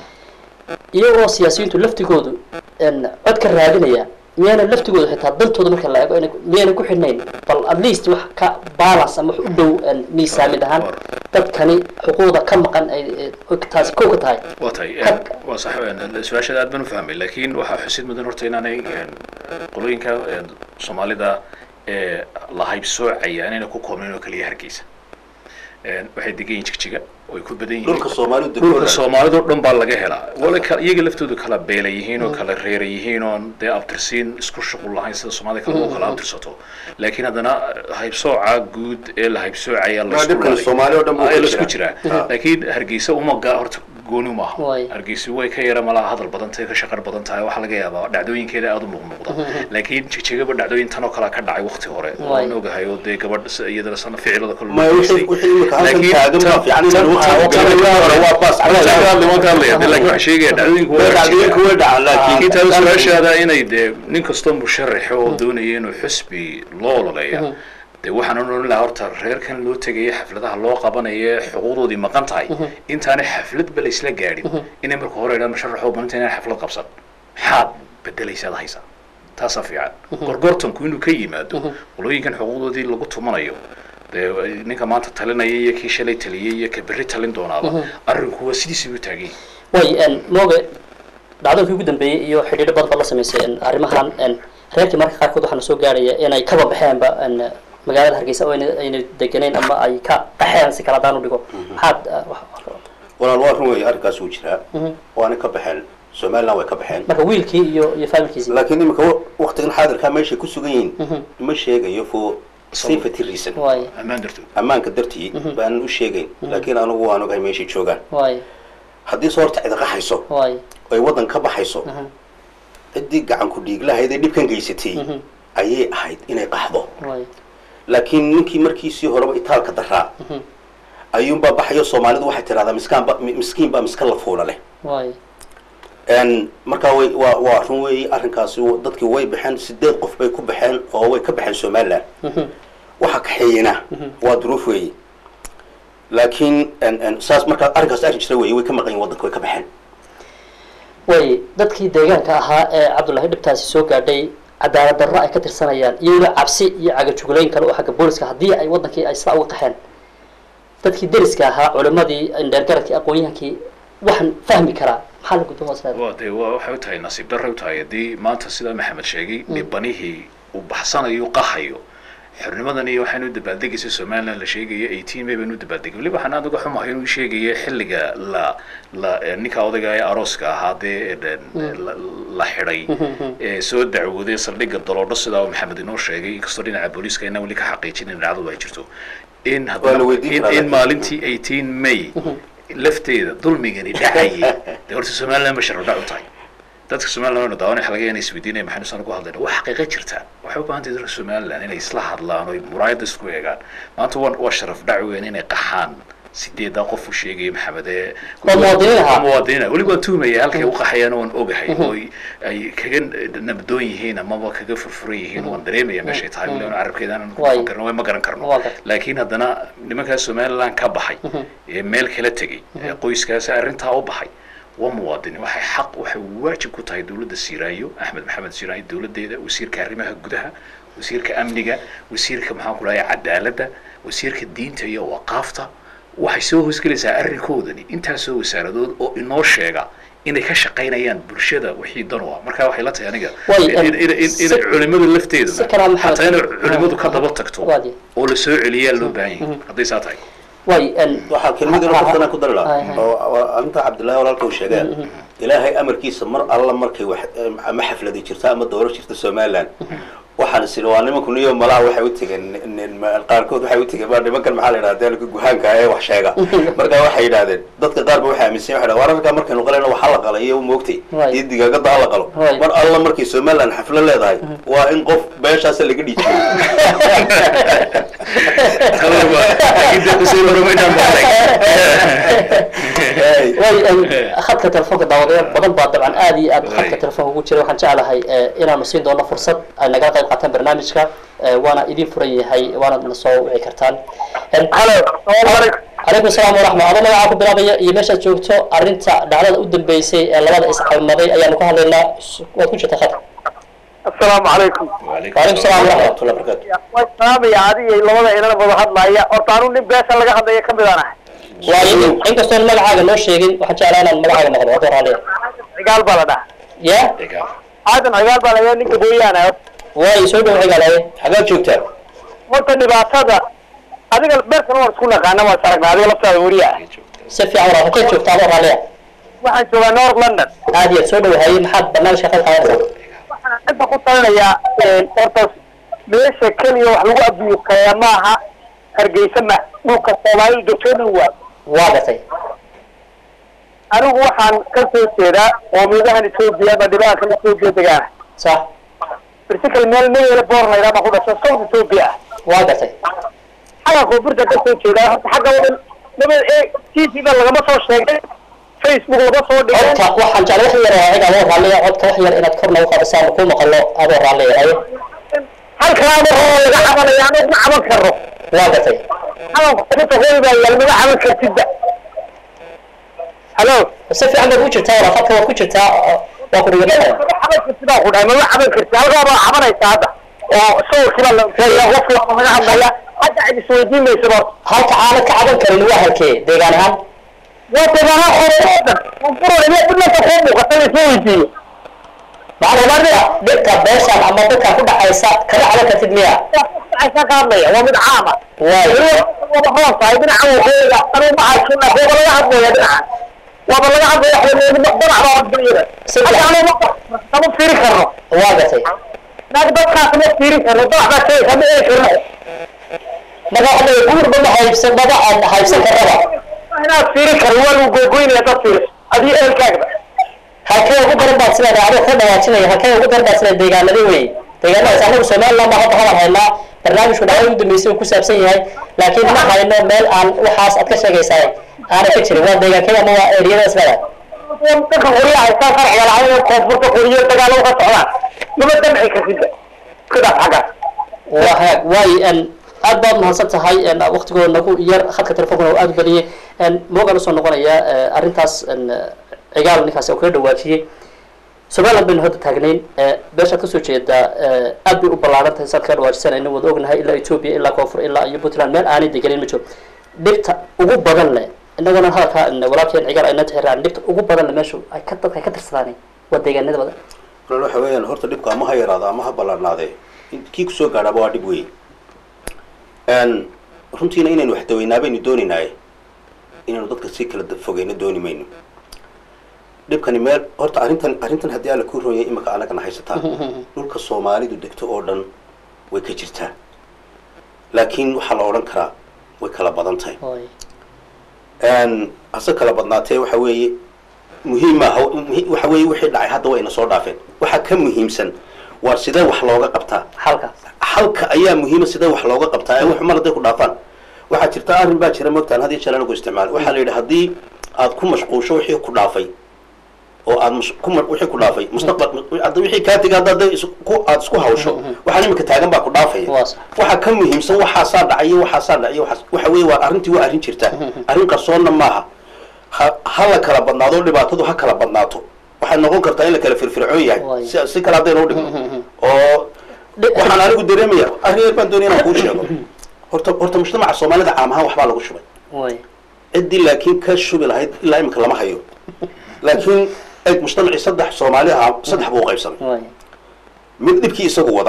iyagoo siyaasiyiintu laftigoodu n cod ka raadinaya miyayna laftigooda xitaa dantooda marka la eego inay miyayna ku xidhnayn bal at least wax ka balance ama wax u dhow n miisaamid ahaan dadkani xuquuqda ka maqan ay ay taasi kow ka tahay waa tahay Ka- waa sax een, su-aashaada aad baan u fahmay laakiin waxaa xusid mudan horta inaanay een, qolooyinka een, soomaalida ee la haybsoocaya inayna ku koobnayn oo keliya hargeysa Een, waxay degan yihiin jigjiga way ku badan yihiin dhulka soomaalidu dhulka degooda soomaalida oo dhan baa laga helaa wala kala iyaga laftoodu kala beela yihiin oo kala reera yihiin oon dee abtirsiin isku shuqul lahayn sida soomaalida kale oo kala abtirsato laakiin haddana haybsooca guud ee la haybsoocaya la Waa isku dhibkan laaday. Soomaali oo dhan buu Ah, ka ee la isku jiraa. jiraa Ah. laakiin hargeysa umaga horta gooni maaha Waay. hargeysa way ka yara malaha hadal badan tahay ka shaqar badan tahay waxaa laga yaabaa dhacdooyinkeeda aada u muuqmuuqda laakiin jigjigaba dhacdooyin tan oo kalea ka dhacay waqti hore Waay. waan ogahay oo dee gabadh s- iyadana sana ficilada kale Ma wixii- wixii imika halkan Laakiin taagan baa tan- fiican in tan- lagu tan- hayo, tan- kan hore waa baas tan- cagaar. tan- lama ka hadlaya dee laakiin waxaan sheegaya dhacdooyinku waa dhacdooyinku way dhacaan laakiin laakiin taa su-aashaada inay dee nin kastoo musharaxa oo doonaya inuu xusbi loo ololeeya dee waxaan odhan lahaa horta reerkan loo tegaya xafladaha loo qabanaya xuquuqdoodii maqan tahay intaanay xafladba la isla gaadhin inay marka hore idhaan musharaxoo baninta inaan xaflad qabsan maxaad bedelaysaad haysaa taasaa fiican gorgortanku inuu ka yimaado qolooyinkan xuquuqdoodii lagu tumanayo dee ninka maanta talinaya iyo kii shalay taliyay iyo ka berri talin doonaaba arrinku waa sidiisii u taagay way n mooge dhacdoonkii ugu dambeeyey iyo xidhiidho badan baa la samaysay n arrimahan n reerkii marka qaarkood waxaana soo gaarhaya inay kaba baxeenba n magaalada hargeysa oo ayna ayna degenayn ama ay ka qaxeen si kala daan u dhigo maxaad uh, wax- walaal waa run weeye arrinkaas wuu jiraa waana ka baxeen somaliland way ka baxeen marka wiilkii iyo iyo familkiisii laakiin iminka waktigan xaadirkaa meeshay ku sugan yihiin ma sheegayo for safety reason waaye ammaan dartood ammaanka dartii baanan u sheegayn laakiin anigu waan ogahay meeshay joogaan waaye haddii soo horta cida qaxayso waaye ay waddan ka baxayso ciddii gacan ku dhiig lahayd ee dhibkan geysatay ayay ahayd inay qaxdo waaye laakiin ninkii markiisii horeba itaalka daraa ayuunbaa baxayo soomaalidu waxay tidhahdaa miskaanba mi- miskiin baa miska la fuula leh waaye n markaa way waa waa run weeye arrinkaasi w- dadkii way baxeen sideed qof bay ku baxeen oo way ka baxeen somaliland waxa kaxeeyena waa duruuf weeye laakiin n- n- saas markaa arrinkaas arrin jira weeye way ka maqan yihin waddanka way ka baxeen waaye dadkii deegaanka ahaa ee cabdullaahi dhibtaasi soo gaadhay cadaalad darro ay ka tirsanayaan iyagoo cabsi iyo cagajuglayn kale oo xagga booliska haddii ay wadankii ay sidaa uga qaxeen dadkii deriska ahaa culimadii indheergaradkii aqoon-yahankii waxaan fahmi karaa maxaa la gudboon wasleeda waa dee waa waxay u tahay nasiib darray u tahay haddii maanta sidaa maxamed sheegay dhibanihii uu baxsanayo qahayo xornimadan iyo waxaan u dabaaldegaysa somaliland la sheegaya eighteen may baynu u dabaaldegay weliba waxaan aad uga xumahay inuu sheegaya xilliga la la eh, ninka odayga ee arooska ahaa dee eh, la- la xidhay ee soo dacwooday saldhigga daloodho sidaa uu maxamed inoo sheegay inkastoo dhinaca booliiska inaan weli ka xaqiijinin dhacdadu ay jirto in Waa la haddana weydiin in, karaa in laakiin. maalintii eighteen may lafteeda dulmigani dhacayay dee horta somaliland ba sharci dhac u tahay dadka somaliland waynu daawanay waxa laga yaabaa inay isweydiinaya maxaynu saan ugu hadlayna waa xaqiiqo jirta waxay u baahan tahay dadka somaliland inay isla hadlaan oo muraayadda isku eegaan maanta waa waa sharaf dhac weyn inay qaxaan sideedaa qof u sheegaya maxamed ee Waa muwaadiniin ahaa. Waa muwaadiniin ah. weliba waan tuhmaya halkay u qaxayaan waan ogahay oo ay- ay kaga nabdoon yihiin amaba kaga furfuran yihiin waan dareemaya meeshay tahay weliba carabkeeda aanan ku Waay. fakarno ma garan karno Waa gartay. laakiin haddana nimankaa somaliland ka baxay ee meel kala tegey ee qoyskaasi arrintaa u baxay waa muwaadiniin waxay xaq waxay waajib ku tahay dowladda siiraayo axmed maxamed siiraayo dowladdeeda wasiirka arrimaha gudaha wasiirka amniga wasiirka maxaan ku dhahay cadaaladda wasiirka diinta iyo waqaafta waxay soo hoosgelaysaa arrinkoodani intaasoo wasaaradood oo inoo sheega inay ka shaqaynayaan bulshada wixii dan u ah marka waxay la tahay aniga Way, in- in- in- in- si- inay culimada si lafteeduna kalaa maxamed- xataa inay culimadu ka daba tagto Waadi. oo la soo celiyaa loo baahan yahay hadday saa tahay waaye waxaa kelmadii laftanaan ku dari Hay, lahaa hay. oo oo arrinta cabdullaahi walaalka uu sheegee ilaahay amarkiisa mar alla markay wax ama xafladi jirta ama dowro jirta somaliland waxaan is idhi waa nimanku niyo malaha waxay u tegeen nin- nin- qaarkood waxay u tegeen baa nimankan maxaa la yidhahda dalka guhaanka ee wax sheega marka waxay yidhahdeen dadka qaar ba waxay aaminsan waxay dhahdeen wararka markaynu qalayno waxaa la qalay iyo moogtay Right. iyo digaagada ha la qalo Right. mar alla markay somaliland xaflo leedahay waa in qof beeshaas laga dhiijiyo Hey. way khadka telefoonka daawadayaal badan baa dabcan aad iyo aad khadka Way. telefoonka ugu jira waxaan jeclahay eh, inaanu siin doono fursad ay nagala qayb qaataan barnaamijka eh, waana idin furan yahay waanaad na soo wici kartaan En- calaykum salaam waraxma adoo magacaa ku bilaabaya iyo meeshaad joogto arrinta dhacdada u dambeysay ee labada iscalmaday ayaanu ka hadlaynaa waad ku jirta khadka asalaamu calaykum waalaikum salaam waraxma warahmatullahi wabarakatu way salaamaya adiga iyo labada inana wada hadlaya horta anu nin beesha laga hadlaya ka mid aan ahay waayo inkastoon magacaaga noo sheegin waxaan jeclaa inaan magacaaga maqlo adoo raaliya cigaal baa la dhaha ya aadan cigaal baa la ninka booyaana waayo soo dhow xigaalaaye xagaad joogtaa horta dhibaatada adiga beerkan waan isku naqaana waan saragnaa adiga laftaada weriya ah si fiican walaal halkay joogta adoo raaliya waxaan joogaa north london aad iyo aad soo dhowahaye maxaad barnaamijka qayb qaadanaysaa waxaan inta ku talinayaa horta meesha keliya wax lagu abiyukeeya maaha hargeysa ma dhulka soomaalidu degtoo dhan waa waa gartay anigu waxaan ka soo jeedaa qoomiyadan etoobiya ama dhibaankan etoobiya degaana sax barsikal meel meela boor laydhaa baa ku dhashay south etoobiya ah waa gartay xagga koonfurta ka soo jeedaa horta xagga wadan nabad ee t v-da lagama soo sheegay facebook laga soo dhigay codka waxaan jeclay wax yar oo adiga adoo raalliya codka wax yar inaad kor nagu qaadisaan ku maqalo adoo raalliya ayo halkaaba oo laga cabanaya anagu ma caban karno waa gartay cabanku kuta hooy baa yaal maga caban kartidba halo si fiican baad ku jirtaa walaal khadka waad ku jirtaa oo- waa ku dhiganaya maga caban kartid baa ku dhahay maga caban kartid halkaabaa cabanaysa hadda oo sawirkiiba la sheegaya qofki waa laga hadlaya hadda cid isweydiin maysa ba halka aanad ka caban karin waa halkee deegaan ahaan waa deegaana hore oo dhan furaya dhimanta kuu muuqata la isma weydiiyo macluumaadka dhibka beeshan ama dadka ku dhacaysa kama caban kartid miya dhacaysa ka hadlaya waa mid caama Waayo. waba hoos tahay dhinacan waqooyiga anuu ma haysana waaba laga hadlaya dhinacan waaba laga hadlaya waxleedi maqdanac baa adduunyada Saddex. hadda anuu ma kama fiiri karno waa gatay naag dadkaas ma fiiri karno dadax baa sheegaysa ma eegi karno marka waxa leeyahay guurba ma haybsan maba aan haybsan karaba inaad fiiri karno waa lagu goygoynaya dad fiiris adii ehelkaagba halkee ugu daran baad sidaa adiga ka dhawaajinaya halkee ugu daran baad sidaa deegaanadii wey deegaanadaas anagu somaliland baa hadda hadal haynaa barnaamijku dhacday ugu dambeysay uu ku saabsan yahay laakiin ma hayno meel aan waxaas aad ka sheegaysaa aanay ka jirin waa deegaankee ama waa eriyadaas leedahay dadka qoryaha haystaan sharciga lahayn ee koonfurta qoriyo dagaalo ka socdaan lama damci kartida sidaas xaggaas waa hagaag waayo n aad baad mahadsan tahay n waqtigooda nagu yar khadka telefonkuna oo aada u badiyey n moogaan usoo noqonaya eh, arrintaas n cigaal ninkaasi oo kaga dhawaajiyey somaliland baynu hadda taagnayn eh, beeshaad kasoo jeedaa eh, aad bay u ballaaran tahay saad kaga dhawaajisanayna wada ognahay ilaa ethiopia ilaa koonfur ilaa iyo puntland meel aanay deganin ma jiro dhibta ugu badan leh inaguna hadalka n walaalkeen cigaal ayna tixiraan dhibta ugu badan leh meeshu ay ka dadka ay ka tirsadaan waa deegaanada badan walaal waxa weeyaan horta dhibka ama ha yaraado ama ha ballaarnaadee in- kii kusoo gaadhaaba waa dhib weyn n runtiina inaynu wax daweynaa baynu doonaynaaye inaynu dadka si kala da- fogeyno dooni mayno dhibkani meel horta arrintan arrintan haddii alla kuu rooyay imika anagana haysataa dhulka soomaalidu degto oo dhan way ka jirtaa laakiin waxaa la odhan karaa way kala badan tahay Oy. n hase kala badnaatee waxa weeye muhiim maaha muhi- waxa weeye wixii dhacay hadda wayna soo dhaafeen waxa ka muhiimsan waa sidee wax looga qabtaa halkaas halka ayaa muhiima sidee wax looga qabtaa ee wax mar hadday ku dhaafaan waxaa jirta arrin baa jira mogtaan had iyo jeer anagu isticmaal waxaa la yidhi haddii aad ku mashquusho wixii ku dhaafay oo aad mus- ku ma- wixii ku dhaafay mustaqbal hadda wixii kaa tega hadda hadday is- ku- aad isku hawsho waxaan imika taagan baa ku dhaafaya Waa sax. waxa ka muhiimsan waxaasaa dhacay iyo waxaasaa dhacay iyo waxaas- waxa weeye waa arrintii waa arrin jirta arrin qarsoonna maaha ha ha la kala badnaado dhibaatadu ha kala badnaato waxay noqon kartaa in la kala firfircoon yahay Waay. si si kale haddaynu udhigno oo waxaan anigu dareemaya arrin yar baan doonaya inaan kuu sheego horta horta mujtamaca soomaalida caam ahaan waxbaa lagu shubay way ciddii laakiin ka shubi lahayd ilaa imika lama hayo laakiin eeg mujtamacii saddex soomaali ahaa saddex buu u qaybsamay way mid dhibkii isagu wada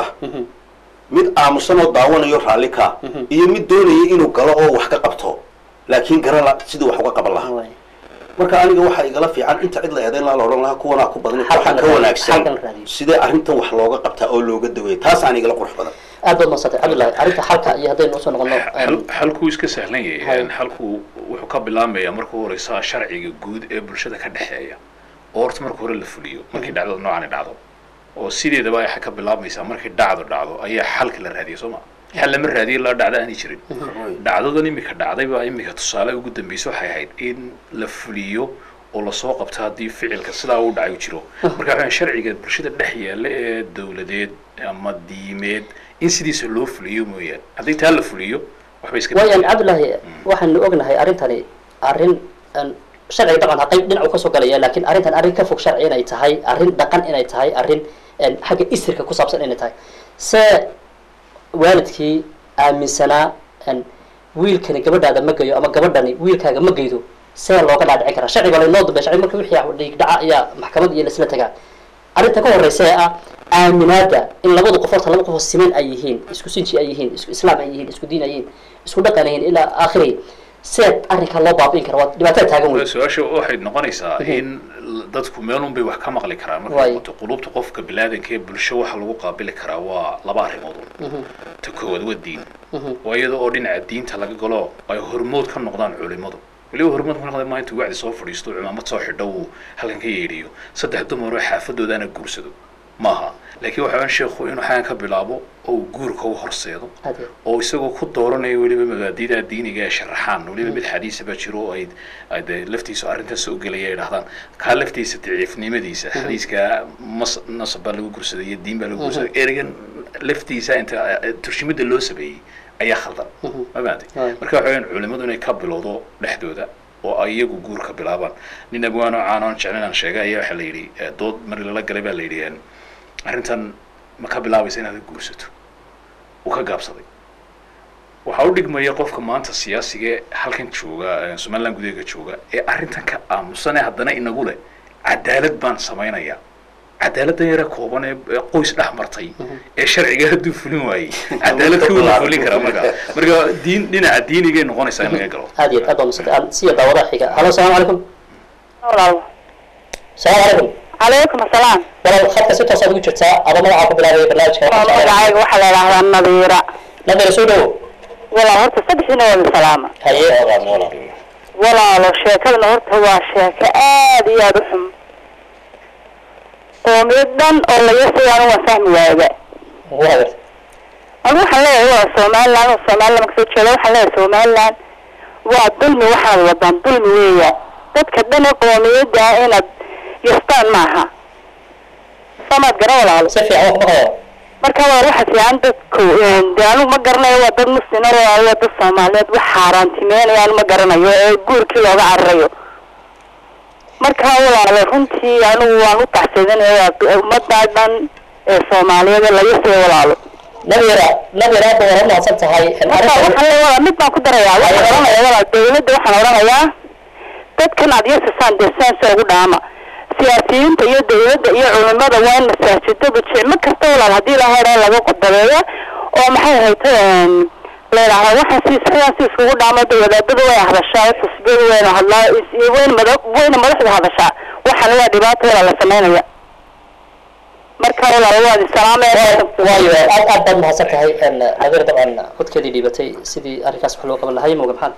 mid aamusan oo daawanayo raalli ka iyo mid doonaya inuu galo oo wax ka qabto laakiin garala siduu wax uga qaban lahaa way marka aniga waxaa igala fiican inta cid la eedayn laha la odhan lahaa kuwanaa ku badan Halkan waxaa la ka raadiyo, wanaagsan halkan la raadiyo. sidee arrintan wax looga qabtaa oo looga daweeya taas aan igala qurux badan aad baad madsantay cabdullahi arrinta xalka iyo haddaynu usoo noqono xal- xalkuu iska sahlan Hay. yahay xalku wuxuu ka bilaamayaa marka u horeysa sharciga guud ee bulshada ka dhexeeya oo horta marka hore la fuliyo markii dhacdada noocani dhacdo oo sideedaba ay ka bilaabmaysaa markii dhacdo dhacdo ayaa xalka la raadiya soo ma xal lama raadiyo ilaa dhacdo aanay jirin dhacdadan imika dhacday baa imika tusaale ugu dambeysa waxay ahayd in la fuliyo oo lasoo qabto haddii ficilka sidaa u dhacay u jiro marka waxaan sharciga bulshada dhex yaalla ee dowladeed ama diimeed in sidiisa loo fuliyo mooyaan haddii taa la fuliyo waxbay iska waayan cabdullaahi waxaanu ognahay arrintani arrin aan sharciga dhaqan qayb dhinacu kasoo galaya laakiin arrintan arrin ka fog sharci inay tahay arrin dhaqan inay tahay arrin een, xagga isirka ku saabsan inay tahay se waalidkii aaminsanaa een, wiilkani gabadhaada ma gayo ama gabadhani wiilkaaga ma geydo see looga dhaadhicin karaa sharciga laynoo dambeya sharci marka wixii dhiig dhaca ayaa maxkamad iyo laisla tagaa arrinta ka horeysa ee ah aaminaada in labadu qof horta laba qof oo siman ay yihiin isku sinji ay yihiin isku islaam ay yihiin isku diin ay yihiin isku dhaqan ay yihiin ilaa aakhiri seed arrinkaa loo baabi'in kara waa dhibaatada taagan wey su-aasha waxay noqonaysaa in dadku meelun bay wax ka maqli karaan markay Waay. noqoto qulubta qofka bilaadanka ee bulsho waxa lagu qaabili karaa waa laba arrimood un. ta koowaad waa diin waa iyada oo dhinaca diinta laga galo ay hormood ka noqdaan culimadu weliba hormood ka noqda maa intuu wacdi soo fadhiisto cimaamad soo xidho uu halkan ka yeedhiyo saddex dumar oo xaafadoodaana guursado maaha laakiin waxa weyn sheekhu inuu xagan ka bilaabo oo uu guurka u horseedo Aad iyo oo isagoo ku dooranaya weliba mabaadida diiniga ee sharaxaan weliba mid xadiisa baa jiro oo ay ay dee laftiisa arrintan soo gelaya ay dhahdaan kaa laftiisa daciifnimadiisa xadiiska mas nasab baa lagu gursaday iyo diin baa lagu gursaday ereygan laftiisa inta eh, turshimada loo sameeyey ayaa khaldan ma fahamtay Waay. marka waxa weeyaan culimadu inay ka bilowdo dhexdooda oo ay iyagu guurka bilaabaan nin abwaano caan oon jeclan aan sheegay ayaa waxaa la yidhi eh, dood mari lala galay baa la yidhi eh, arrintan ma ka bilaabaysa inaad guursato uu ka gaabsaday waxaa u dhigmaya qofka maanta siyaasiga ee halkan jooga ee somaliland gudaheega jooga ee arrintan ka aamusane haddana inagu leh cadaalad baan samaynayaa cadaaladdan yare kooban ee ee qoys dhex martay ee sharciga hadduu fulin waayey cadaalad ka wada fulin karaa marka marka diin dhinaca diinigay noqonaysaa in laga galo aad iyo aad baa masad aan siya daawadaha xiga halo salaamu calaykum walaal salaamu calaykum calaykum asalaam walaal khadka si toosaad ugu jirtaa adoo magacaa ku bilaabaya barnaamijka magacayga waxaa la idhahdaa nadiira nabira soo dhowo walaal horta saddexdiina waa salaama haye walaalo sheekadana horta waa sheeko aad iyo aada u xun qoomiyad dhan oo laga soo anu waan fahmi waayaba waa anu waxaan leeyahay waa somaliland oo somaliland marka soo jeeda waxaan leeyahay somaliland waa dulmi waxaad wadaan dulmi weeya dadka dhan ee qoomiyadda ah inaad yastaan maaha samaad gara walaalo si fiican wax maqlaya marka waa waxa fiican dadku de anigu ma garanayo waa dad muslima waa dad soomaaliyeed wax xaaraantimeynaya anu ma garanayo ee guurkii looga cararayo marka walaalo runtii anigu waan u taxsadinaya waa ummaddaa dhan ee soomaaliyeed ee laga soo walaalo nabira nabira aad baa wara mahadsan tahay marka waxaan leeyahay walaal mid baan ku darayaa waxaan oranaya walaal dawladda waxaan oranayaa dadkan aad yasasaan dee saansa ugu dhaama siyaasiyiinta iyo dawladda iyo culimada waa in masaajidada jicmo kasta walaal haddii la hore laga qodobeeya oo maxay hayta leedahay waxaan si sidaan si iskugu dhaamo de wadaadada way hadashaa xisbiyadu wayna hadlaa is- wayna mada wayna madaxda hadashaa waxaan waa dhibaato walaal la samaynaya marka walaal waad isalaamaya waayo aad aad baad mahadsan tahay nabira dabcan codkeedii dhiibatay sidii arrinkaas wax loo qaban lahay moga maxaan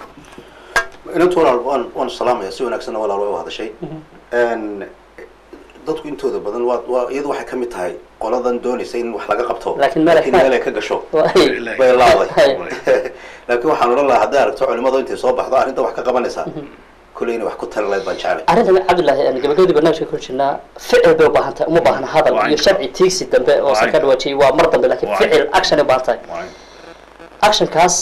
inantu walaal waan waan salaamaya si wanaagsanna walaal way u hadashay Een, dadku intooda badan waa waa iyadu waxay ka mid tahay qoladan doonaysa in wax laga qabto Laakiin meel ay- meel ay ka gasho Waay. bay laaday Hay. laakiin waxaan odhan lahaa hadday aragto culimadu intay soo baxdo arrinta wax ka qabanaysaa kolley inay wax ku tali lahayd baan jeclay arrintan cabdullaahi aan gabagabadii barnaamijka ku jirnaa ficil bay u baahan tahay uma baahna hadal Waa iyo inta. sharci tiigsi dambe oo Waa san ka inta. dhawaajiyay waa mar dambe laakiin Waa ficil action ay u baahan tahay Waa- actionkaas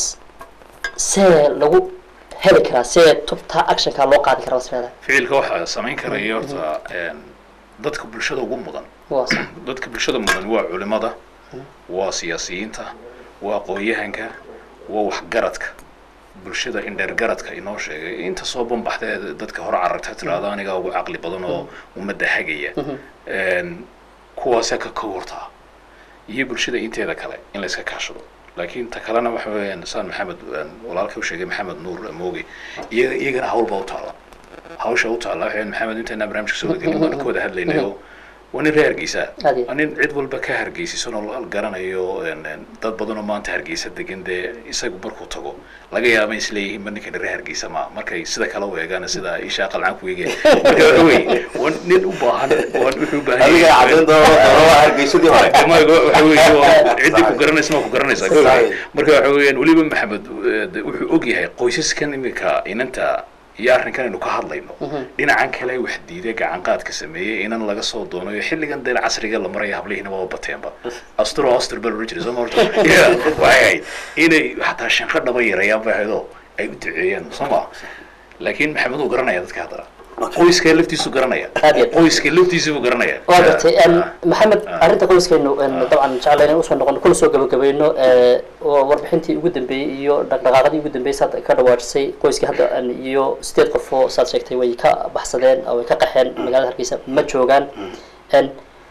see lagu heli karaa see tubtaa actionkaa loo qaadi karaa bas leedahay ficilka waxaa samayn karaya horta een, dadka bulshada ugu mudan waa sax dadka bulshada mudan waa culimada waa siyaasiyiinta waa aqoon-yahanka waa waxgaradka bulshada indheergaradka inoo sheegay inta soo banbaxdee dadka hore cararta tiraahdo anigaa ugu caqli badan oo ummadda hagaya Een, kuwaasee ka kowrtaa iyo bulshada inteeda kale in la iska kaashado laakiin ta kalena waxa weeyaan saan maxamed een, walaalka u sheegay maxamed nuur mooge iyaga iyagana hawlba u taala hawsha u taala waxay maxamed intaynaa barnaamijka soo gelin baan ka wada hadlaynayo waa nin reer hargeysa Aad iyo- waa nin cid walba ka hargeysisan oo la garanayo een, een, dad badan oo maanta hargeysa degan dee isagu markuu tago laga yaaba isleeyihiin ma ninkan reer hargeysa ma markay sida kale u eegaan sida ishaa qalcan ku eegeen marka waxa weeye waa nin u baahan waa wuxuu u baahan adiga yahay- caddayn doona doona waa hargeysadii hore Maga waxa weeye waa ciddii ku garanaysa ma ku garanaysaa Sahi. marka waxa weeyaan weliba maxamed eh, de- wuxuu og yahay qoysaskan iminka inanta iyo arrinkan aynu ka hadlayno dhinacan kale wax diiday gacan qaadka sameeyey inan laga soo doonayo xilligan dee casriga la maraya hablihiina waa bateenba astro astur baa loola jiray soo ma horta Yeah, waxay ahayd inay xataa shanqo dhaba yarayaan bay ahaydoo ay u duceeyeen soo ma laakiin maxamed uu garanaya dadka haddana qoyska laftiisu garanaya Aad iyo aad. qoyska laftiisu buu garanaya waa gartay Ah, Een, ah. maxamed Ah. arrinta qoyskaynu een, dabcan jecla inaan usoo noqono kuna soo gabagabayno ee, oo warbixintii ugu dambeeyey iyo dhaqdhaqaaqadii ugu dambeeyey saad ka dhawaajisay qoyskii hadda een, iyo sideed qof oo saad sheegtay way ka baxsadeen oo way ka qaxeen magaalada hargeysa ma joogaan Een,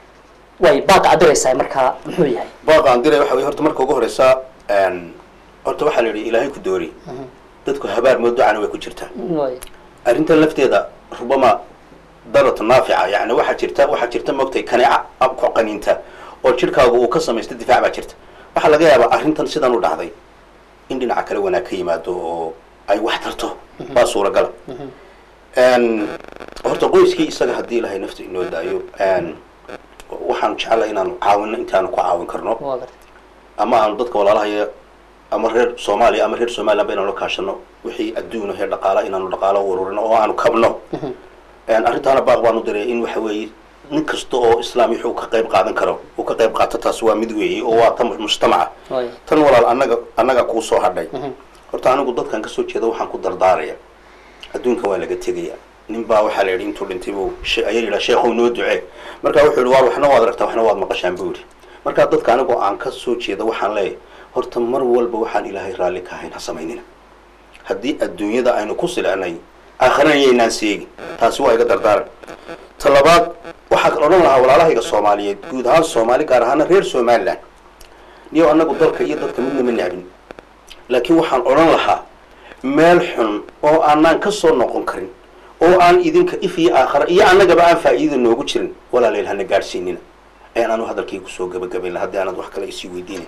way baaqa adiraysaa markaa muxuu yahay baaqa aan diray waxa weye horta marka ugu horeysa een, horta waxaa la yidhi ilaahay ku doori dadku habaar moodocana way ku jirtaa Way. arrintan lafteeda rubama darata naafica yani waxaa jirta waxaa jirta moogtay kaneeca ab ku qaniinta oo jidhkaagu uu ka samaysta difaac baa jirta waxaa laga yaabaa arrintan sidan u dhacday in dhinaca kale wanaag ka yimaado oo ay wax tarto baa suuragala Een, horta qoyskii isaga haddii ilaahay nafta inoo daayo een, waxaan jeclay inaanu caawino intaanu ku caawin karno waa gartay ama aanu dadka walaalahaya ama reer soomaaliya ama reer somaliland ba inaanu la kaashano wixii adduuna heer dhaqaala inaanu dhaqaalo u ururino oo aanu kabno Een, arrintaana baaq baan u diray in waxa weeye nin kasta oo islaam wuxuu ka qayb qaadan karo uu ka qayb qaato taas waa mid weeye oo waa tan mujtamaca Way. tan walaal annaga annaga kuu soo hadhay horta anigu dadkan kasoo jeeda waxaan ku dardaaraya adduunka waa laga tegaya nin baa waxaa la yidhi intuu dhintay buu she- ayaa yidhaa sheekhow noo ducee marka wuxuu yidhi waar waxna waad aragtaa waxna waad maqashaan buu yidhi marka dadka anigoo aan ka soo jeeda waxaan leeyahay horta mar walba waxaan ilaahay raalli ka ahayn ha samaynina haddii adduunyada aynu ku silcnay aakhirana yaynaan seegi taasi waa iga dardaaran ta labaad waxaa kala odhan lahaa walaalahayga soomaaliyeed guud ahaan soomaali gaar ahaana reer somaliland niyo annagu dalka iyo dadka midna ma necbin laakiin waxaan odhan lahaa meel xun oo aanaan ka soo noqon karin oo aan idinka if iyo aakhara iyo annagaba aan faa'iida noogu jirin walaaleel hana gaadhsiinina ayaan anu hadalkii kusoo gabagabayn laha haddii aanad wax kale isii weydiinay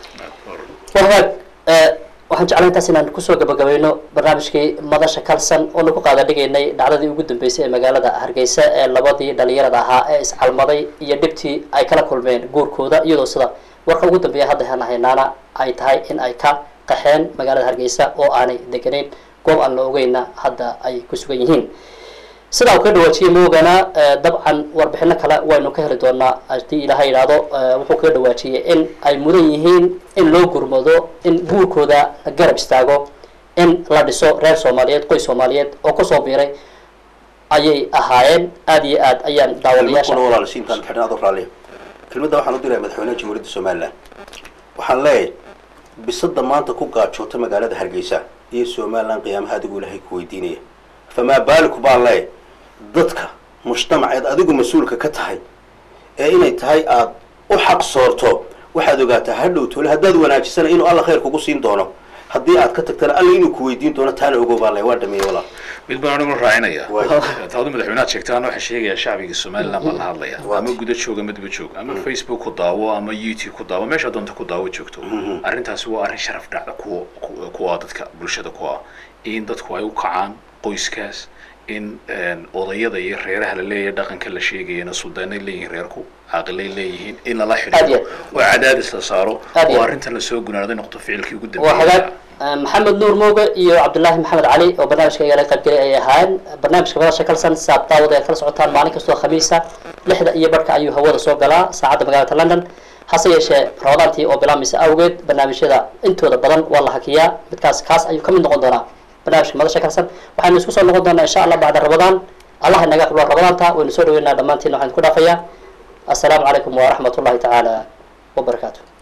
wahagaag waxaan jeclaa intaas inaan kusoo gabagabayno barnaamijkii madasha kalsan oonu ku qaada dhigaynay dhacdadii ugu dambeysay ee magaalada hargeysa ee labadii dhalinyarada ahaa ee iscalmaday iyo dhibtii ay kala kulmeen guurkooda iyadoo sida warka ugu dambeeya hadda aan haynaana ay tahay in ay ka qaxeen magaalada hargeysa oo aanay deganayn goob aan la ogeyna hadda ay ku sugan yihiin sidaa uu ka dhawaajiyey moogana dabcan warbixino kale waynu ka heli doonaa haddii ilaaha yidhaahdo wuxuu kaga dhawaajiyey in ay mudan yihiin in loo gurmado in guurkooda la garab istaago in la dhiso reer soomaaliyeed qoys soomaaliyeed oo kusoo biiray ayay ahaayeen aada iyo aad ayaan daawadayaasha kuna walaal siintaan xidhan adoo raalliya kelmadda waxaan u diraya madaxweynaha jamhuuriyadda somaliland waxaan leeyahay bisada maanta ku gaajoota magaalada hargeysa iyo somaliland qiyaamaha adigu ilaahay ku weydiinaya famaa baaliku baan leeyahay dadka mujtamaceed adigu mas-uulka ka tahay ee inay tahay aada u xaq soorto waxaad ogaataa hadhow tole haddaad wanaajisana inuu alla khayr kugu siin doono haddii aad ka tagtana alla inuu ku weydiin doono taana ogow baan leeyahay waa dhameeyey walaal mid baan anigu raacinaya Waay. taadu madaxweynaha sheegtaan waxaa sheegaya shacbiga somaliland baa la hadlaya Waay. ama guda jooga madaba joog ama facebook ku daawo ama youtube ku daawo meesha doonta ku daawo joogto arrintaasi waa arrin sharaf dhacda kuwa ku- kuwa dadka bulshada ku ah in dadku ay u kacaan qoyskaas in een, odayada iyo reeraha la leeyahay dhaqanka la sheegayana suldaanay leeyihiin reerku caaqilay leeyihiin in lala Aad iyo xidhiidho aad. oo cadaadis la saaro Aad iyo oo aad. arrintan lasoo gunaaday noqdo ficilkii ugu waa hagaag dambeeyay maxamed nuur mooge iyo cabdullaahi maxamed cali oo barnaamijka igala qaybgelay ayay ahaayeen barnaamijka madasha kalsan saab daawada ay kala socotaan maalin kastoo khamiisa lixda iyo barhka ayuu hawada soo galaa saacadda magaalada london hase yeeshee ramadaantii oo bilaabmaysa awgeed barnaamijyada intooda badan waa la hakiyaa midkaas kaas ayuu ka mid noqon doonaa barnaamijka madasha kalsan waxaynu isku soo noqon doonaa insha allah bacda ramadaan allah inaga aqbalo ramadaanta waynu soo dhaweynaa dhammaantiin waxaan ku dhaafayaa assalaamu calaykum waraxmat ullahi tacaala wabarakaatu